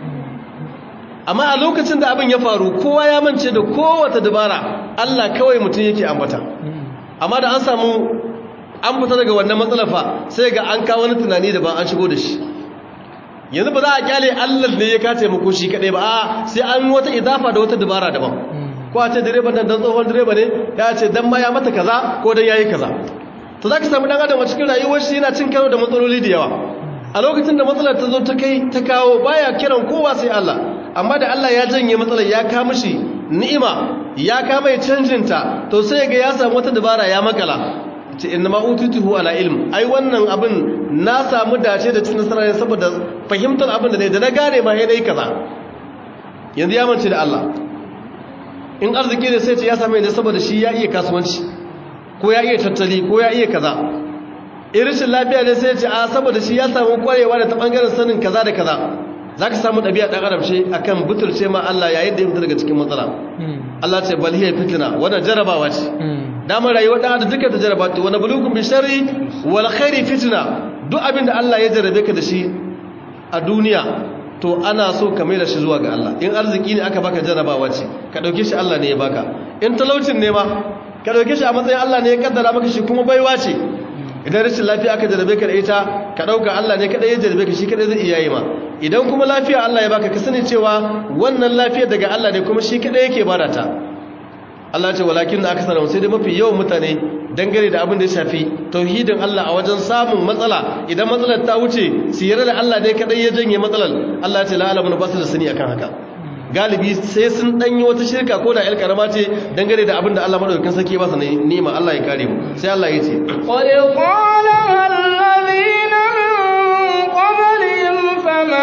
amma a lokacin da abin ya faru kowa ya mance da kowata dabara Allah kawai mutum yake ambata amma da an samu an fita daga wannan matsalafa sai ga an kawo wani tunani da ba an shigo da shi yanzu ba za a kyale Allah ne ya ka taimako shi kadai ba a sai an wata idafa da wata dabara daban ko a ce direban nan dan tsohon direba ne ya ce dan ma ya mata kaza ko dan yayi kaza to zaka samu dan adam a cikin rayuwar shi yana cin karo da matsaloli da yawa a lokacin da matsalar ta zo ta kai ta kawo baya kiran kowa sai Allah amma da Allah ya janye matsalar ya ka mishi ni'ima ya ka mai canjin ta to sai ga ya samu wata dabara ya makala ce inna ma utituhu ala ilm ai wannan abin na samu dace da cikin nasara saboda fahimtar abin da ne da na gane ma dai kaza yanzu ya mance da Allah in arziki ne sai ce ya same ne saboda shi ya iya kasuwanci ko ya iya tattali ko ya iya kaza irishin lafiya ne sai ce a saboda shi ya samu kwarewa da ta bangaren sanin kaza da kaza za ka samu ɗabi'a ɗan adam ce akan butulce ma Allah yayin da ya fita daga cikin matsala Allah ce bal hiya fitna wannan jarabawa ce damar rayuwar ɗan adam duka ta jaraba ta wani bulukun bi sharri wal khairi fitna duk abin da Allah ya jarabe ka da shi a duniya to ana so ka mai da shi zuwa ga Allah in arziki ne aka baka jarabawa ce ka ɗauke shi Allah ne ya baka in talaucin ne ma ka ɗauke shi a matsayin Allah ne ya kaddara maka shi kuma baiwa ce idan rashin lafiya aka jarabe ka da ita ka ɗauka Allah ne kaɗai ya jarabe ka shi kaɗai zai iya yi ma idan kuma lafiya Allah ya baka ka sani cewa wannan lafiya daga Allah ne kuma shi kaɗai yake bada ta Allah ce walakin da aka sanar sai dai mafi yawan mutane dangane da abin da ya shafi tauhidin Allah a wajen samun matsala idan matsalar ta wuce su yarda da Allah ne kaɗai ya janye matsalar Allah ce la'alamun ba su da sani akan haka galibi sai sun danyi wata shirka ko da 'yar karama ce dangane da abin da Allah madaukakin sarki ba su nema Allah ya kare mu sai Allah ya ce qad qala alladhina min qablihim fama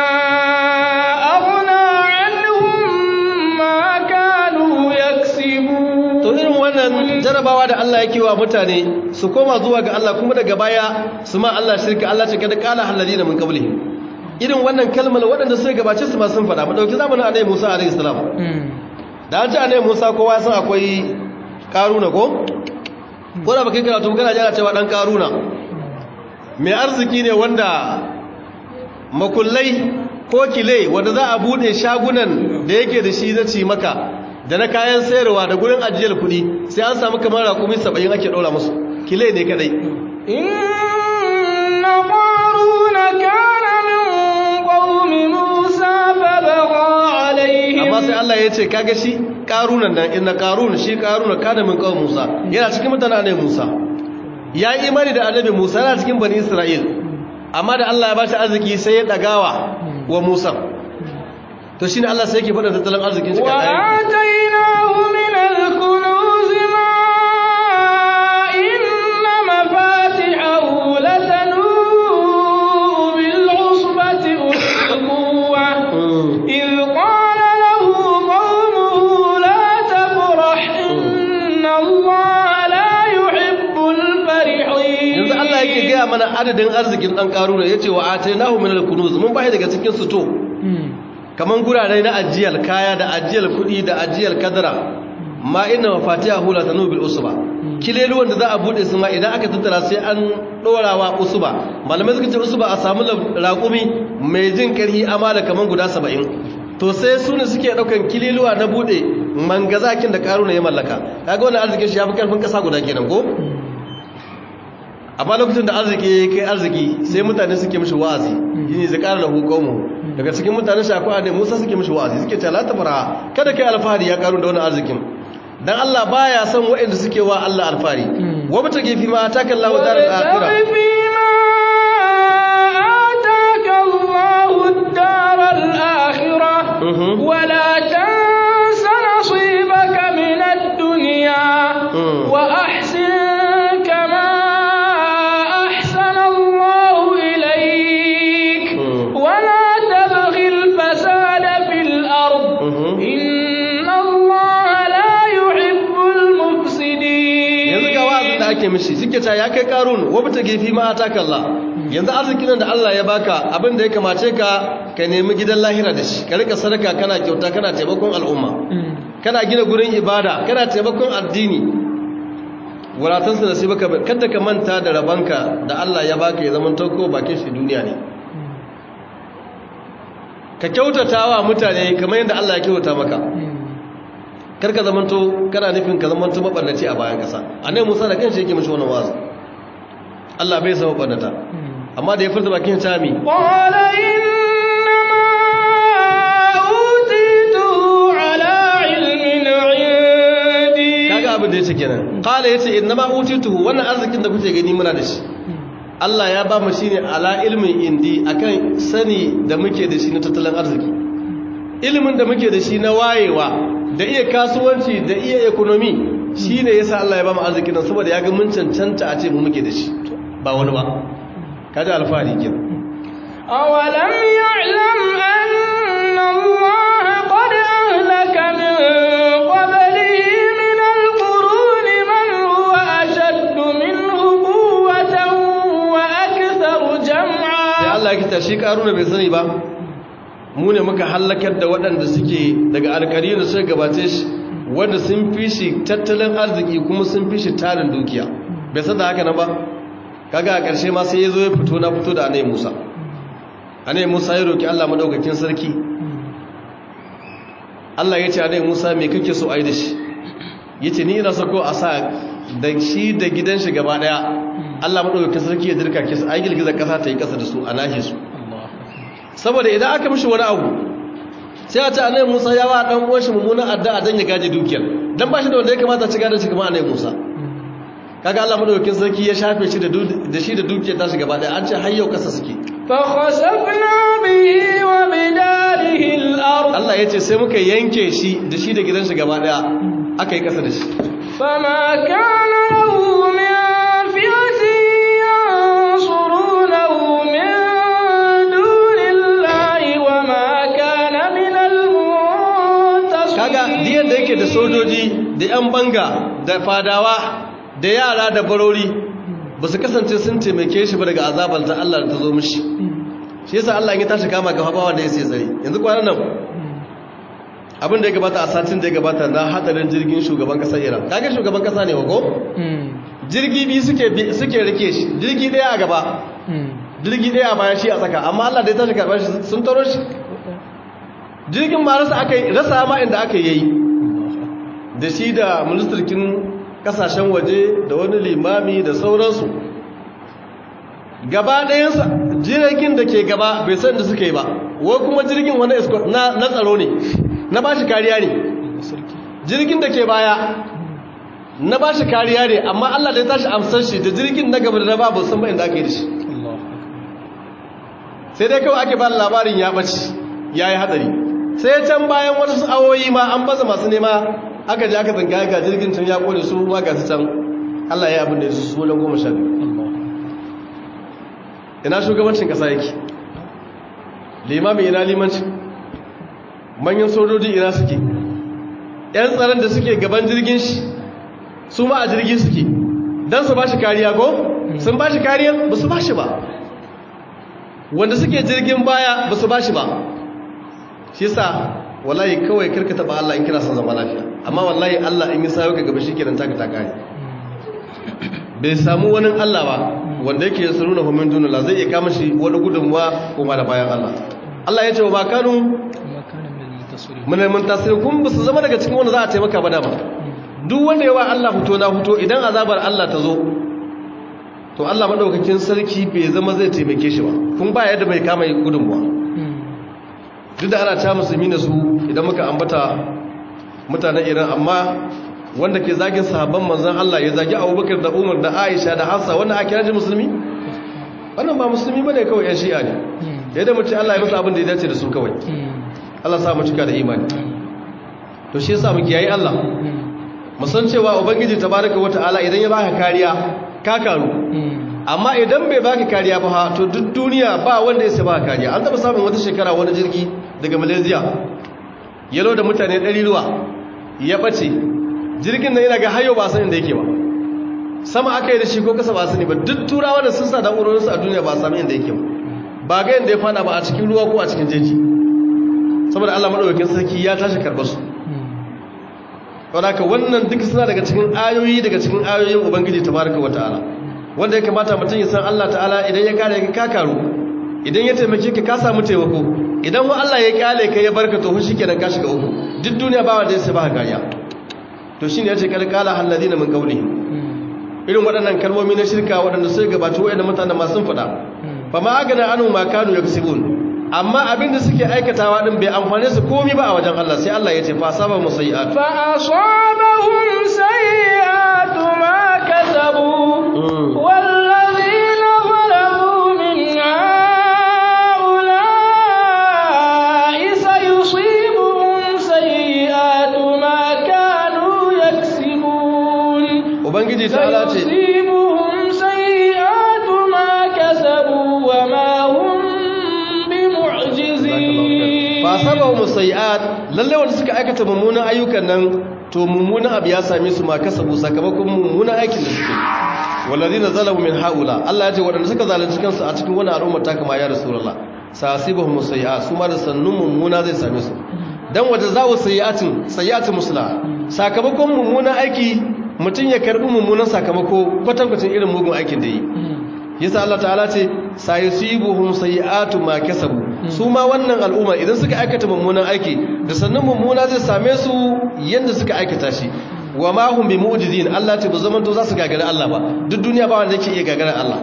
aghna anhum ma kanu yaksibun to irin wannan jarabawa da Allah yake wa mutane su koma zuwa ga Allah kuma daga baya su ma Allah shirka Allah ce kada qala alladhina min qablihim irin wannan kalmar waɗanda suka gabace su ma sun faɗa mu ɗauki zamanin annabi Musa alaihi salam da an ce annabi Musa kowa san akwai karuna ko ko da baka karatu kana jira cewa dan karuna mai arziki ne wanda makullai ko kile wanda za a bude shagunan da yake da shi zaci maka da na kayan sayarwa da gurin ajiyar kuɗi sai an samu kamar rakumi 70 ake ɗora musu kile ne kadai inna qaruna kana amma sai Allah ya ce kaga shi karunan nan inna karun shi karuna kana min kawai Musa yana cikin mutanen annabi Musa ya yi imani da annabi Musa yana cikin bani Isra'il amma da Allah ya bashi arziki sai ya dagawa wa Musa to shine Allah sai yake faɗa tattalin arzikin shi wa atainahu min al-kunuz ma inna mafatihahu latanu bil usbati ulquwa إذ قال له قومه لا تفرح إن الله لا يحب الفرحين yanzu Allah yake gaya mana adadin arzikin ɗan ƙaruna ya ce wa atainahu min al-kunuz mun bashi daga cikin suto kaman gurare na ajiyar kaya da ajiyar kuɗi da ajiyar kadara ma inna mafatihahu la tanu bil usba kileluwan da za a bude su ma idan aka tattara sai an dorawa usba malamai suka ce usba a samu raƙumi mai jin ƙarhi amala kaman guda 70 to sai su ne suke daukan kileluwa na bude mangazakin da karuna ya mallaka kaga wannan arzikin shi yafi karfin kasa guda kenan ko amma lokacin da arziki ya kai arziki sai mutane suke mishi wa'azi yini zakara lahu qaumu daga cikin mutane shi akwai annabi Musa suke mishi wa'azi suke cewa la tabara kada kai alfahari ya karu da wannan arzikin dan Allah baya son waɗanda suke wa Allah alfari wa bata gefi ma ataka Allah daral akhirah ولا تنس نصيبك من الدنيا وأحسن كما أحسن الله إليك ولا تبغ الفساد في الأرض إن الله لا يحب المفسدين yanzu ga wa'azin da ake mishi suke ta ya kai karun wa bata gefi ma ataka Allah yanzu arzikin da Allah ya baka abin da ya kamace ka ka nemi gidan lahira da shi ka rika sadaka kana kyauta kana taimakon al'umma kana gina gurin ibada kana taimakon addini wuratansa da sai baka kada ka manta da rabanka da Allah ya baka ya zama tauko bakin shi duniya ne ka kyautatawa mutane kamar yadda Allah ya kyautata maka kar ka zamanto kana nufin ka zamanto mabarnaci a bayan kasa annabi Musa da kanshi yake mishi wannan wazi Allah bai san mabarnata amma da ya furta bakin tami qala innama utitu ala ilmin indi kaga abin da yace kenan qala yace innama utitu wannan arzikin da kuke gani muna da shi Allah ya ba mu shine ala ilmin indi akan sani da muke da shi na tattalin arziki ilimin da muke da shi na wayewa da iya kasuwanci da iya ekonomi shine yasa Allah ya ba mu arzikin nan saboda ya ga mun cancanta a ce mu muke da shi ba wani ba kaji alfahari kin awalam ya'lam anna Allah qad ahlaka min qablihi min al-qurun man huwa ashaddu minhu quwwatan wa aktharu jam'a sai Allah ya kita shi karuna bai sani ba mu ne muka hallakar da waɗanda suke daga alkari da suka gabace shi wanda sun fi shi tattalin arziki kuma sun fi shi tarin dukiya bai san da haka na ba kaga a ƙarshe ma sai ya zo ya fito na fito da anai musa anai musa ya roki allah maɗaukakin sarki allah ya ce anai musa me kake so a yi da shi ya ce ni ina sako a sa da shi da gidan shi gaba ɗaya allah maɗaukakin sarki ya dirka kisa a yi girgizar ƙasa ta yi ƙasa da su a nahe su saboda idan aka mishi wani abu sai a ce anai musa ya wa ɗan uwan shi mummunan addu'a don ya gaji dukiyar don ba shi da wanda ya kamata ci gadon shi kamar anai musa kaga Allah madaukakin sarki ya shafe shi da shi da dukiyar tashi gaba daya an ce har yau kasa suke fa khasafna bihi wa bidarihi al-ard Allah yace sai muka yanke shi da shi da gidan shi gaba daya aka yi kasa da shi fama kana lahu min fi'atin yansurunahu min dunillahi wa ma kana min al-muntasir kaga diyan da yake da sojoji da yan banga da fadawa da yara da barori ba su kasance sun taimake shi ba daga azabar ta Allah da ta zo mishi shi yasa Allah ya tashi kama ga habawa da ya sai tsare yanzu kwanan nan abin da ya gabata a satin da ya gabata na hadarin jirgin shugaban kasar Iran kaga shugaban kasa ne wago jirgi biyu suke suke rike shi jirgi daya a gaba jirgi daya a baya shi a tsaka amma Allah da ya tashi karɓar shi sun taro shi jirgin ma rasa aka yi rasa ma inda aka yi da shi da ministirkin kasashen waje da wani limami da sauransu gaba ɗayansa jirgin da ke gaba bai san da suka yi ba wai kuma jirgin wani na tsaro ne na ba shi kariya ne jirgin da ke baya na ba shi kariya ne amma allah da ya tashi amsar shi da jirgin na gaba da na babu sun bayan da aka yi da shi sai dai kawai ake ba labarin ya ɓaci ya yi hadari sai can bayan wasu awoyi ma an baza masu nema aka ji aka zanga ga jirgin can ya kone su ma ga su can Allah ya abin da su su goma sha biyu ina shugabancin kasa yake limami ina limanci manyan sojoji ina suke yan tsaron da suke gaban jirgin shi su ma a jirgin suke don su ba shi kariya ko sun ba shi kariya ba su ba shi ba wanda suke jirgin baya ba su ba shi ba shi sa wallahi kawai karka taba Allah in kira son zama lafiya amma wallahi Allah in yi sayo ka gaba shikenan taka ta kare bai samu wani Allah ba wanda yake ya saruna fa min dunillah zai iya kama shi wani gudunmuwa kuma da bayan Allah Allah ya ce wa bakanu mun mun tasiri kun ba su zama daga cikin wanda za a taimaka ba dama duk wanda yawa Allah fito na fito idan azabar Allah ta zo to Allah madaukakin sarki bai zama zai taimake shi ba kun ba yadda bai kama gudunmuwa duk da ana ta musulmi da su idan muka ambata mutanen iran amma wanda ke zagin sahabban manzan Allah ya zagi abubakar da umar da aisha da hafsa wannan a kira ji musulmi wannan ba musulmi ba ne kawai yan shi'a ne da yadda mace Allah ya musu abin da ya dace da su kawai Allah sa mu cika da imani to shi yasa mu kiyaye Allah mu san cewa ubangiji tabaraka wata'ala idan ya baka kariya ka karu amma idan bai baka kariya ba to duk duniya ba wanda ya sai baka kariya an taba samun wata shekara wani jirgi daga malaysia yalo da mutane ɗari ruwa ya ɓace jirgin nan yana ga hayo ba san inda yake ba sama aka yi da shi ko kasa ba sani ba duk turawa da sun sa na'urorinsu a duniya ba a sami inda yake ba ga yadda ya fada ba a cikin ruwa ko a cikin jeji saboda allah maɗaukakin sarki ya tashi karɓar su wadaka wannan duk suna daga cikin ayoyi daga cikin ayoyin ubangiji tabaraka wa ta'ala wanda ya kamata mutum ya san allah ta'ala idan ya kare ka karu idan ya taimake ka ka samu taimako idan wa allah ya kyale ka ya barka to shi kenan ka shiga uku duk duniya ba wanda ya sai ba kariya to shine yace kal qala alladhina min qawlihim irin waɗannan kalmomi na shirka waɗanda sai gabata waɗanda mutane masu sun faɗa fa ma agana anu ma kanu yaksibun amma abin da suke aikatawa din bai amfane su komai ba a wajen Allah sai Allah ya ce fa asaba musayyi'at fa asabahum sayyi'atu ma kasabu wallazina zalamu min ha'ula'i sayusibuhum sayyi'atu ma kanu yaksibun ubangiji ta'ala ce sayusibuhum sayyi'atu ma kasabu wa ma hum bimu'jizin fa sabahu musayyi'at lalle wanda suka aikata mummunan ayyukan nan to mummunan abu ya same su ma kasabu sakamakon mummunan aikin da suke walladina zalamu min haula Allah ya ce wadanda suka zalunci kansu a cikin wani al'umma ta kama ya rasulullah sasibahu musayyi'at su ma da sannun mummuna zai same su dan wanda zawo sayyi'atin sayyi'atin musla sakamakon mummunan aiki mutum ya karbi mummunan sakamako kwatankwacin irin mugun aikin da yi yasa Allah ta'ala ce sayusibuhum sayi'atu ma kasabu su ma wannan al'umma idan suka aikata mummunan aiki da sannan mummuna zai same su yanda suka aikata shi wa ma hum bimu'jizin Allah ce ba zaman to za su gagara Allah ba duk duniya ba wanda yake iya gagara Allah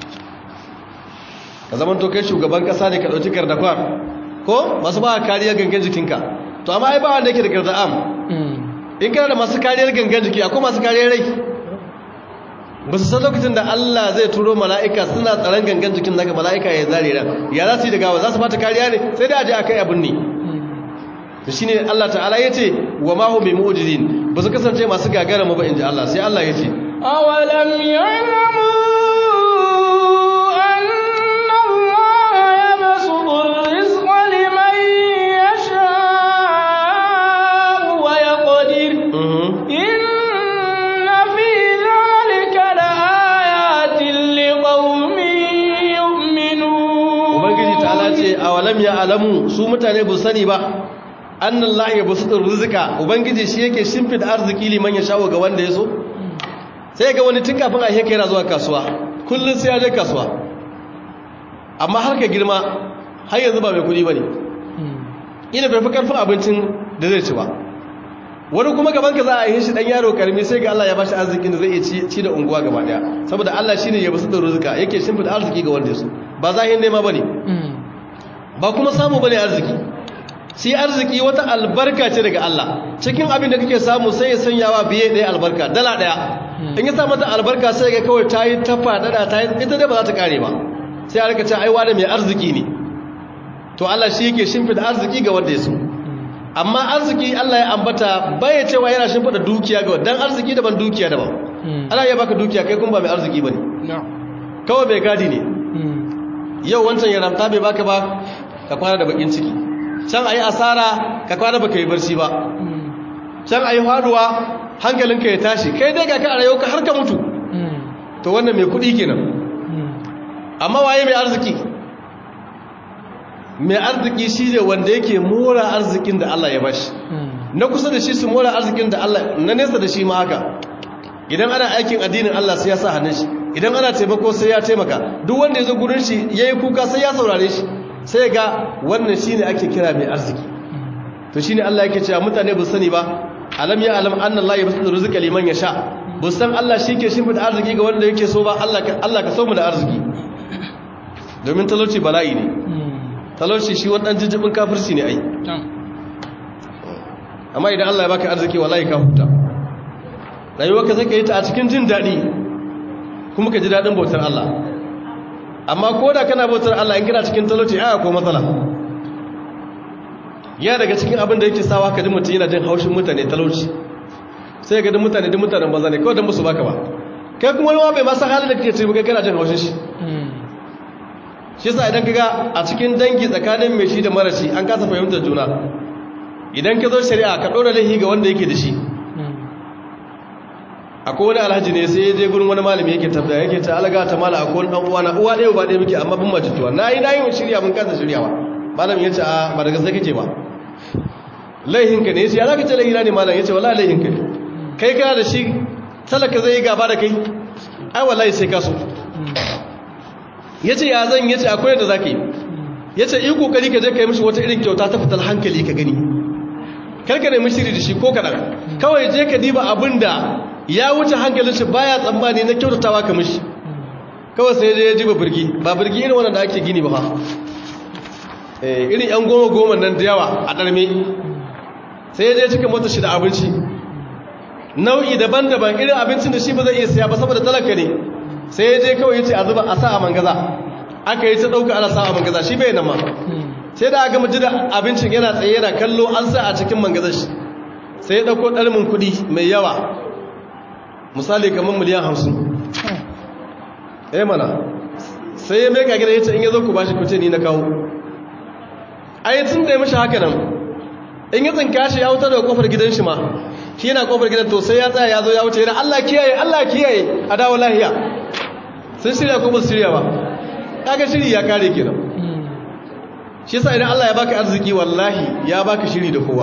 ka zaman to kai shugaban kasa ne ka dauki kardafar ko masu ba kariya gangan jikinka to amma ai ba wanda yake da garda'am in kana da masu kariyar gangan jiki akwai masu kariyar rai ba su san lokacin da Allah zai turo mala'ika suna tsaron gangan jikin daga mala'ika ya zare ran ya za su yi da gawa za su fata kariya ne sai da aje a kai abin ne da shi ne Allah ta'ala ya ce wa mahu mai mu'ujizin ba su kasance masu gagara mu ba in ji Allah sai Allah ya ce awalam ya'lamu anna Allah yabsutu ar-rizqa liman yasha'u wa yaqdir inna fi dhalika laayatin liqaumin yu'minun ubangiji ta'ala ce awalam ya alamu su mutane ba sani ba annallahi ya basu rizqa ubangiji shi yake shimfida arziki liman ya shawo ga wanda ya so sai ga wani tun kafin a heka yana zuwa kasuwa kullum sai ya je kasuwa amma har ka girma har yanzu ba mai kudi ba ne ina bai fi karfin abincin da zai ci ba wani kuma gaban ka za a yi shi dan yaro karmi sai ga Allah ya bashi arzikin da zai iya ci da unguwa gaba daya saboda Allah shine ya basu da rizqa yake shimfida arziki ga wanda ya so ba zahin nema bane ba kuma samu bane arziki sai arziki wata albarka ce daga Allah cikin abin da kake samu sai ya sanyawa biye ɗaya albarka dala ɗaya in ya sa mata albarka sai ga kawai ta yi ta faɗaɗa ta yi ita dai ba za ta ƙare ba sai a rika ce aiwa da mai arziki ne to Allah shi yake shimfida arziki ga wanda ya so amma arziki Allah ya ambata baya cewa yana shimfida dukiya ga dan arziki daban dukiya daban ana iya baka dukiya kai kuma ba mai arziki bane kawai mai gadi ne yau wancan ya ramta bai baka ba ka kwana da bakin ciki can a yi asara ka kwana baka yi barci ba can a yi faduwa hankalinka ya tashi kai dai ga ka a rayu ka har ka mutu to wannan mai kudi kenan amma waye mai arziki mai arziki shi ne wanda yake mora arzikin da Allah ya bashi na kusa da shi su mora arzikin da Allah na nesa da shi ma haka idan ana aikin addinin Allah sai ya sa hannun shi idan ana taimako sai ya taimaka duk wanda ya zo gurin shi yayi kuka sai ya saurare shi sai ga wannan shine ake kira mai arziki to shine Allah yake cewa mutane ba sani ba alam ya alam anna Allah yabsutu rizqa liman yasha ba san Allah shike shimfida arziki ga wanda yake so ba Allah ka Allah ka so mu da arziki domin talauci bala'i ne talauci shi wannan jijibin kafirci ne ai amma idan Allah ya baka arziki wallahi ka huta rayuwarka zaka yi ta a cikin jin daɗi kuma ka ji daɗin bautar Allah amma ko da kana bautar Allah in kana cikin talauci aya ko matsala ya daga cikin abin da yake sawa ka ji mutum yana jin haushin mutane talauci sai ga duk mutane duk mutanen banza ne kawai don musu baka ba kai kuma wani bai masa halin da kake ce kai kana jin haushin shi shi yasa idan kaga a cikin dangi tsakanin mai shi da mara shi an kasa fahimtar juna idan ka zo shari'a ka ɗora laifi ga wanda yake da shi akwai wani alhaji ne sai ya je gurin wani malami yake tabbaya yake ta alaga ta mala akwai dan uwa na uwa ɗaya ba ɗaya muke amma bin majituwa nayi nayi mun shirya mun kasa shiryawa malamin yace a ba daga sai kake ba laihinka ne yace ya zaka ce laihina ne malam yace wallahi laihinka ne kai kana da shi talaka zai yi gaba da kai ai wallahi sai ka so yace ya zan yace akwai da zaka yi yace yi kokari ka je ka yi mishi wata irin kyauta ta fitar hankali ka gani karka nemi shiri da shi ko kaɗan kawai je ka diba abin da ya wuce hankalin shi baya tsammani na kyautatawa ka mishi kawai sai je ya jiba birgi ba birgi irin wannan da ake gini ba ha irin yan goma goma nan da yawa a ɗarme sai ya je cika mota shi da abinci nau'i daban-daban irin abincin da shi ba zai iya siya ba saboda talaka ne sai ya je kawai ya ce a zuba a sa a mangaza aka yi ta ɗauka ana sa a mangaza shi bai nan ma sai da aka mutu da abincin yana tsaye yana kallo an sa a cikin mangazar shi sai ya ɗauko ɗalmin kuɗi mai yawa misali kamar miliyan hamsin eh mana sai ya meka gida ya ce in ya zo ku bashi kuce ni na kawo a yi tun da ya mashi haka nan in ya tsinka shi ya wuta daga kofar gidan shi ma shi yana kofar gidan to sai ya tsaya ya zo ya wuce yana allah kiyaye allah kiyaye a dawo lahiya sun shirya ko ba su shirya ba kaga shiri ya kare kenan shi yasa idan Allah ya baka arziki wallahi ya baka shiri da kowa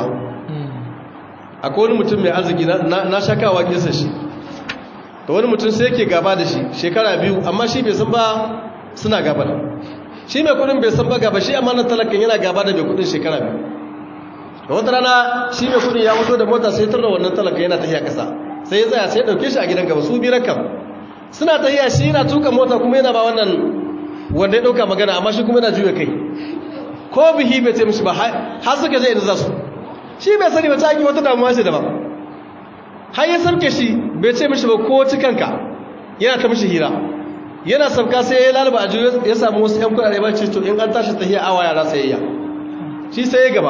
akwai wani mutum mai arziki na shakawa kisa shi da wani mutum sai yake gaba da shi shekara biyu amma shi bai san ba suna gaba da shi mai kudin bai san ba gaba shi amma na talakan yana gaba da mai kudin shekara biyu da wata rana shi mai kudin ya mutu da mota sai tarda wannan talakan yana tafiya kasa sai ya tsaya sai ya dauke shi a gidan gaba su biyu kam suna tafiya shi yana tuka mota kuma yana ba wannan wanda ya dauka magana amma shi kuma yana juya kai ko bihi bai ce mishi ba har suka je inda za su shi bai sani ba ta yi wata damuwa ce daban har ya sarke shi bai ce mishi ba ko cikanka yana ta mishi hira yana sauka sai ya lalaba a juyo ya samu wasu yan kudade ba ce to in an tashi tahiya awa yara sayayya shi sai ya gaba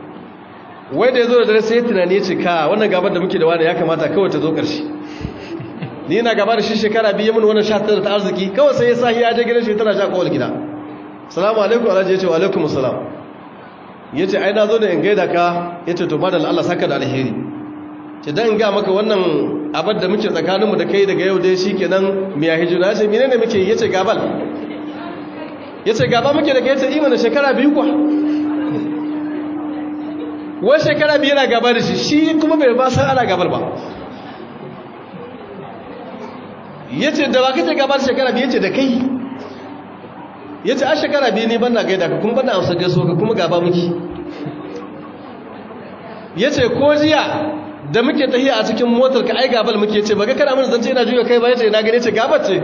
wai da ya zo da dare sai ya tunani ya ce ka wannan gabar da muke da wani ya kamata kawai ta zo ƙarshe ni yana gaba da shi shekara biyu mun wannan sha ta arziki kawai sai ya sa ya je gidan shi tana sha kowal gida salamu alaikum alhaji ya ce wa alaikum salam ya ce ai na zo da in gaida ka ya ce to madal Allah saka da alheri ce dan in ga maka wannan abar da muke tsakaninmu da kai daga yau dai shi kenan miya hijira ya ce mene ne muke ya ce gabal ya ce gaba muke da kai ya ce imana shekara biyu kwa wai shekara biyu yana gaba da shi shi kuma bai ba san ana gabar ba ya ce da ba kace gaba da shekara biyu ya ce da kai ya ce a shekara biyu ne ban na gaida ka kuma ban na amsa gaiso ka kuma gaba muke ya ce ko jiya da muke tahiya a cikin motar ka ai gabal muke ce baka kana mun zance ina juya kai ba ya ce na gane ce gabar ce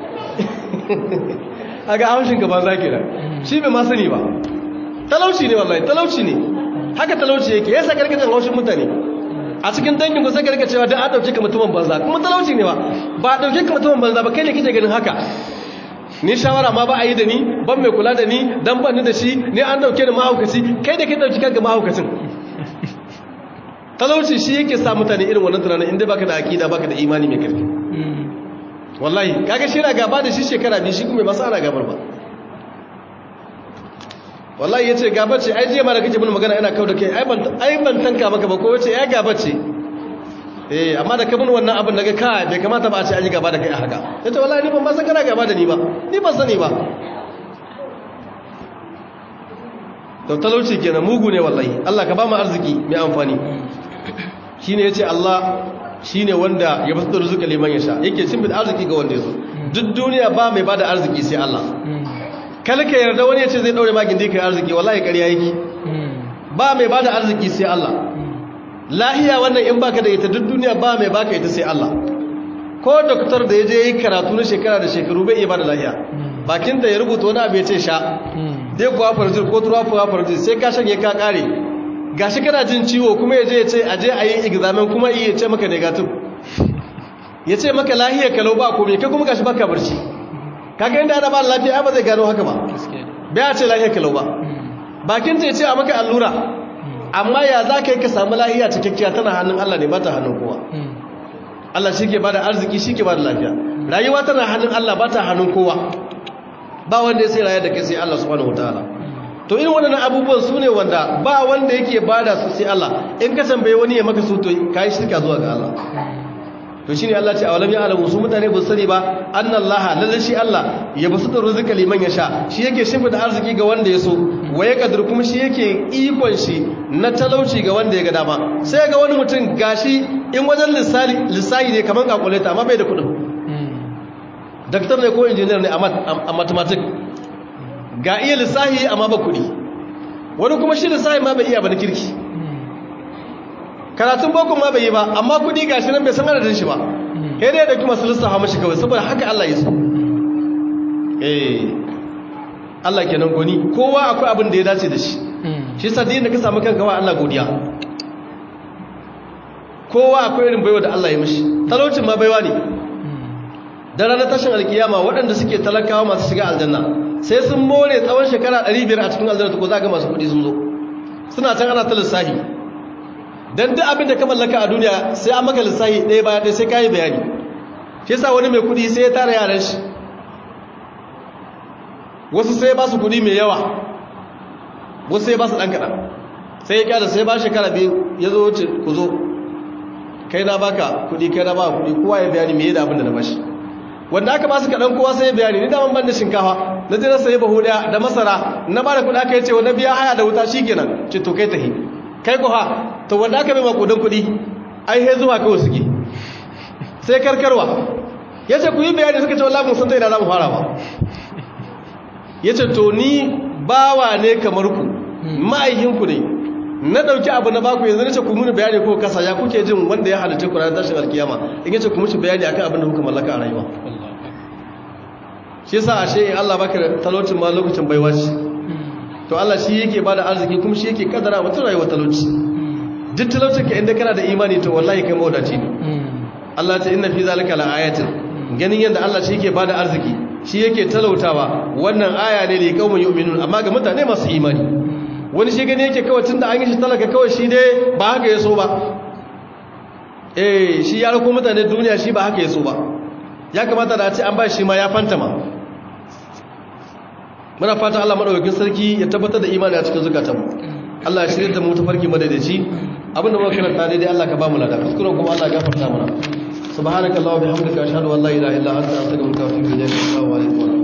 a ga haushin gaban zaki da shi bai ma sani ba talauci ne wallahi talauci ne haka talauci yake ya sa karkacin haushin mutane a cikin dangin ku sai karka cewa da an dauke ka mutumin banza kuma talauci ne ba ba a dauke ka mutumin banza ba kai ne kike ganin haka ni shawara ma ba a yi da ni ban mai kula da ni dan ban ni da shi ni an dauke ni mahaukaci kai da ke dauki kanka mahaukacin talauci shi yake sa mutane irin wannan tunanin inda baka da akida baka da imani mai karfi wallahi kaga shi na gaba da shi shekara biyu shi kuma ba sa ana gabar ba wallahi yace gaba ce ai je ma da kake mun magana ina kau da kai ai ban ai ban tanka maka ba ko wace ai gaba ce eh amma da kabin wannan abin daga ka bai kamata ba a ce an yi gaba da kai a haka yace wallahi ni ban ma san kana gaba da ni ba ni ban sani ba to talauci kenan mugu ne wallahi Allah ka ba mu arziki mai amfani shine yace Allah shine wanda ya basu rizqi liman yasha yake cin arziki ga wanda yaso duk duniya ba mai bada arziki sai Allah kalka yarda wani ya ce zai daure magin da kai arziki wallahi ƙarya yake ba mai bada arziki sai Allah lahiya wannan in baka da ita duk duniya ba mai baka ita sai Allah ko doktor da ya je yi karatu na shekara da shekaru bai iya bada lahiya bakin da ya rubuta wani abu ya ce sha dai kuwa farjir ko tuwa kuwa farjir sai ka shanye ka kare gashi kana jin ciwo kuma ya je ya ce aje a yi examen kuma iya ce maka negative ya ce maka lahiya kalau ba komai kai kuma gashi baka barci kaga inda ana ba lafiya ba zai gano haka ba bai ce lafiya kalau ba bakin ta ce a maka allura amma ya za ka yi ka samu lafiya cikakkiya tana hannun Allah ne ba ta hannun kowa Allah shi ke ba da arziki shi ke ba da lafiya rayuwa tana hannun Allah ba ta hannun kowa ba wanda ya sai rayar da kai sai Allah subhanahu wataala to irin waɗannan abubuwan su ne wanda ba wanda yake ba da su sai Allah in ka tambaye wani ya maka su to ka yi shirka zuwa ga Allah to shine Allah ce awalam ya alamu su mutane ba su sani ba annallaha lalle shi Allah ya basu da rizqa liman yasha shi yake shimfi da arziki ga wanda ya so waye kadir kuma shi yake ikon shi na talauci ga wanda ya ga dama sai ga wani mutum gashi in wajen lissali lissahi ne kaman calculator amma bai da kudin daktar ne ko engineer ne a mathematics ga iya lissahi amma ba kudi wani kuma shi lissahi ma bai iya ba na kirki karatun boko ma bai yi ba amma kudi gashi nan bai san adadin shi ba sai dai da kuma su lissafa mashi kawai saboda haka Allah ya so eh Allah kenan goni kowa akwai abin da ya dace da shi shi yasa da ka samu kanka wa Allah godiya kowa akwai irin baiwa da Allah ya mishi talaucin ma baiwa ne da ranar tashin alkiyama waɗanda suke talakawa masu shiga aljanna sai sun more tsawon shekara 500 a cikin aljanna ko za ga masu kuɗi sun zo suna can ana ta lissahi dan duk abin da ka mallaka a duniya sai an maka lissahi ɗaya baya ɗaya sai ka yi bayani shi yasa wani mai kuɗi sai ya tara yaran shi wasu sai ba su kuɗi mai yawa wasu sai ba su ɗan kaɗan sai ya kyada sai ba shekara biyu ya zo wuce ku zo kai na baka kuɗi kai na ba kuɗi kowa ya bayani mai da abin da na bashi wanda aka ba su kaɗan kowa sai ya bayani ni daman ban da shinkafa na je na sayi bahu ɗaya da masara na ba da kuɗi aka yi ce wanda biya haya da wuta shi kenan ce to kai tahi kai ko ha to wanda aka bai makudan kuɗi ai he zuwa kawai suke sai karkarwa ya ce ku yi bayani suka ce wallahi mun san ta ina za mu fara ba ya ce to ni bawa ne kamar ku ma'aikinku ne na ɗauki abu na baku yanzu na ce ku muni bayani ko kasa ya kuke jin wanda ya halitta ku ranar tashin alkiyama in yace ku mushi bayani akan abin da kuka mallaka a rayuwa shi yasa ashe Allah baka talaucin ma lokacin baiwa shi to Allah shi yake bada arziki kuma shi yake kadara mutum rayuwar talauci duk talaucin ka inda kana da imani to wallahi kai mawadaci ne Allah ta inna fi zalika la ayatin ganin yadda Allah shi yake bada arziki shi yake talautawa wannan aya ne li qaumin yu'minun amma ga mutane masu imani wani shi gani yake kawai tunda an yi shi talaka kawai shi dai ba haka ya so ba eh shi ya rako mutane duniya shi ba haka ya so ba ya kamata da a ce an ba shi ma ya fantama muna fatan Allah madaukakin sarki ya tabbatar da imani a cikin zukatanmu Allah ya shirya da mu tafarki madadaci abinda muka karanta daidai Allah ka ba mu lada kuskuren kuma Allah ya gafarta mana subhanakallahumma bihamdika ashhadu an la ilaha illa anta astaghfiruka wa atubu ilayk assalamu alaikum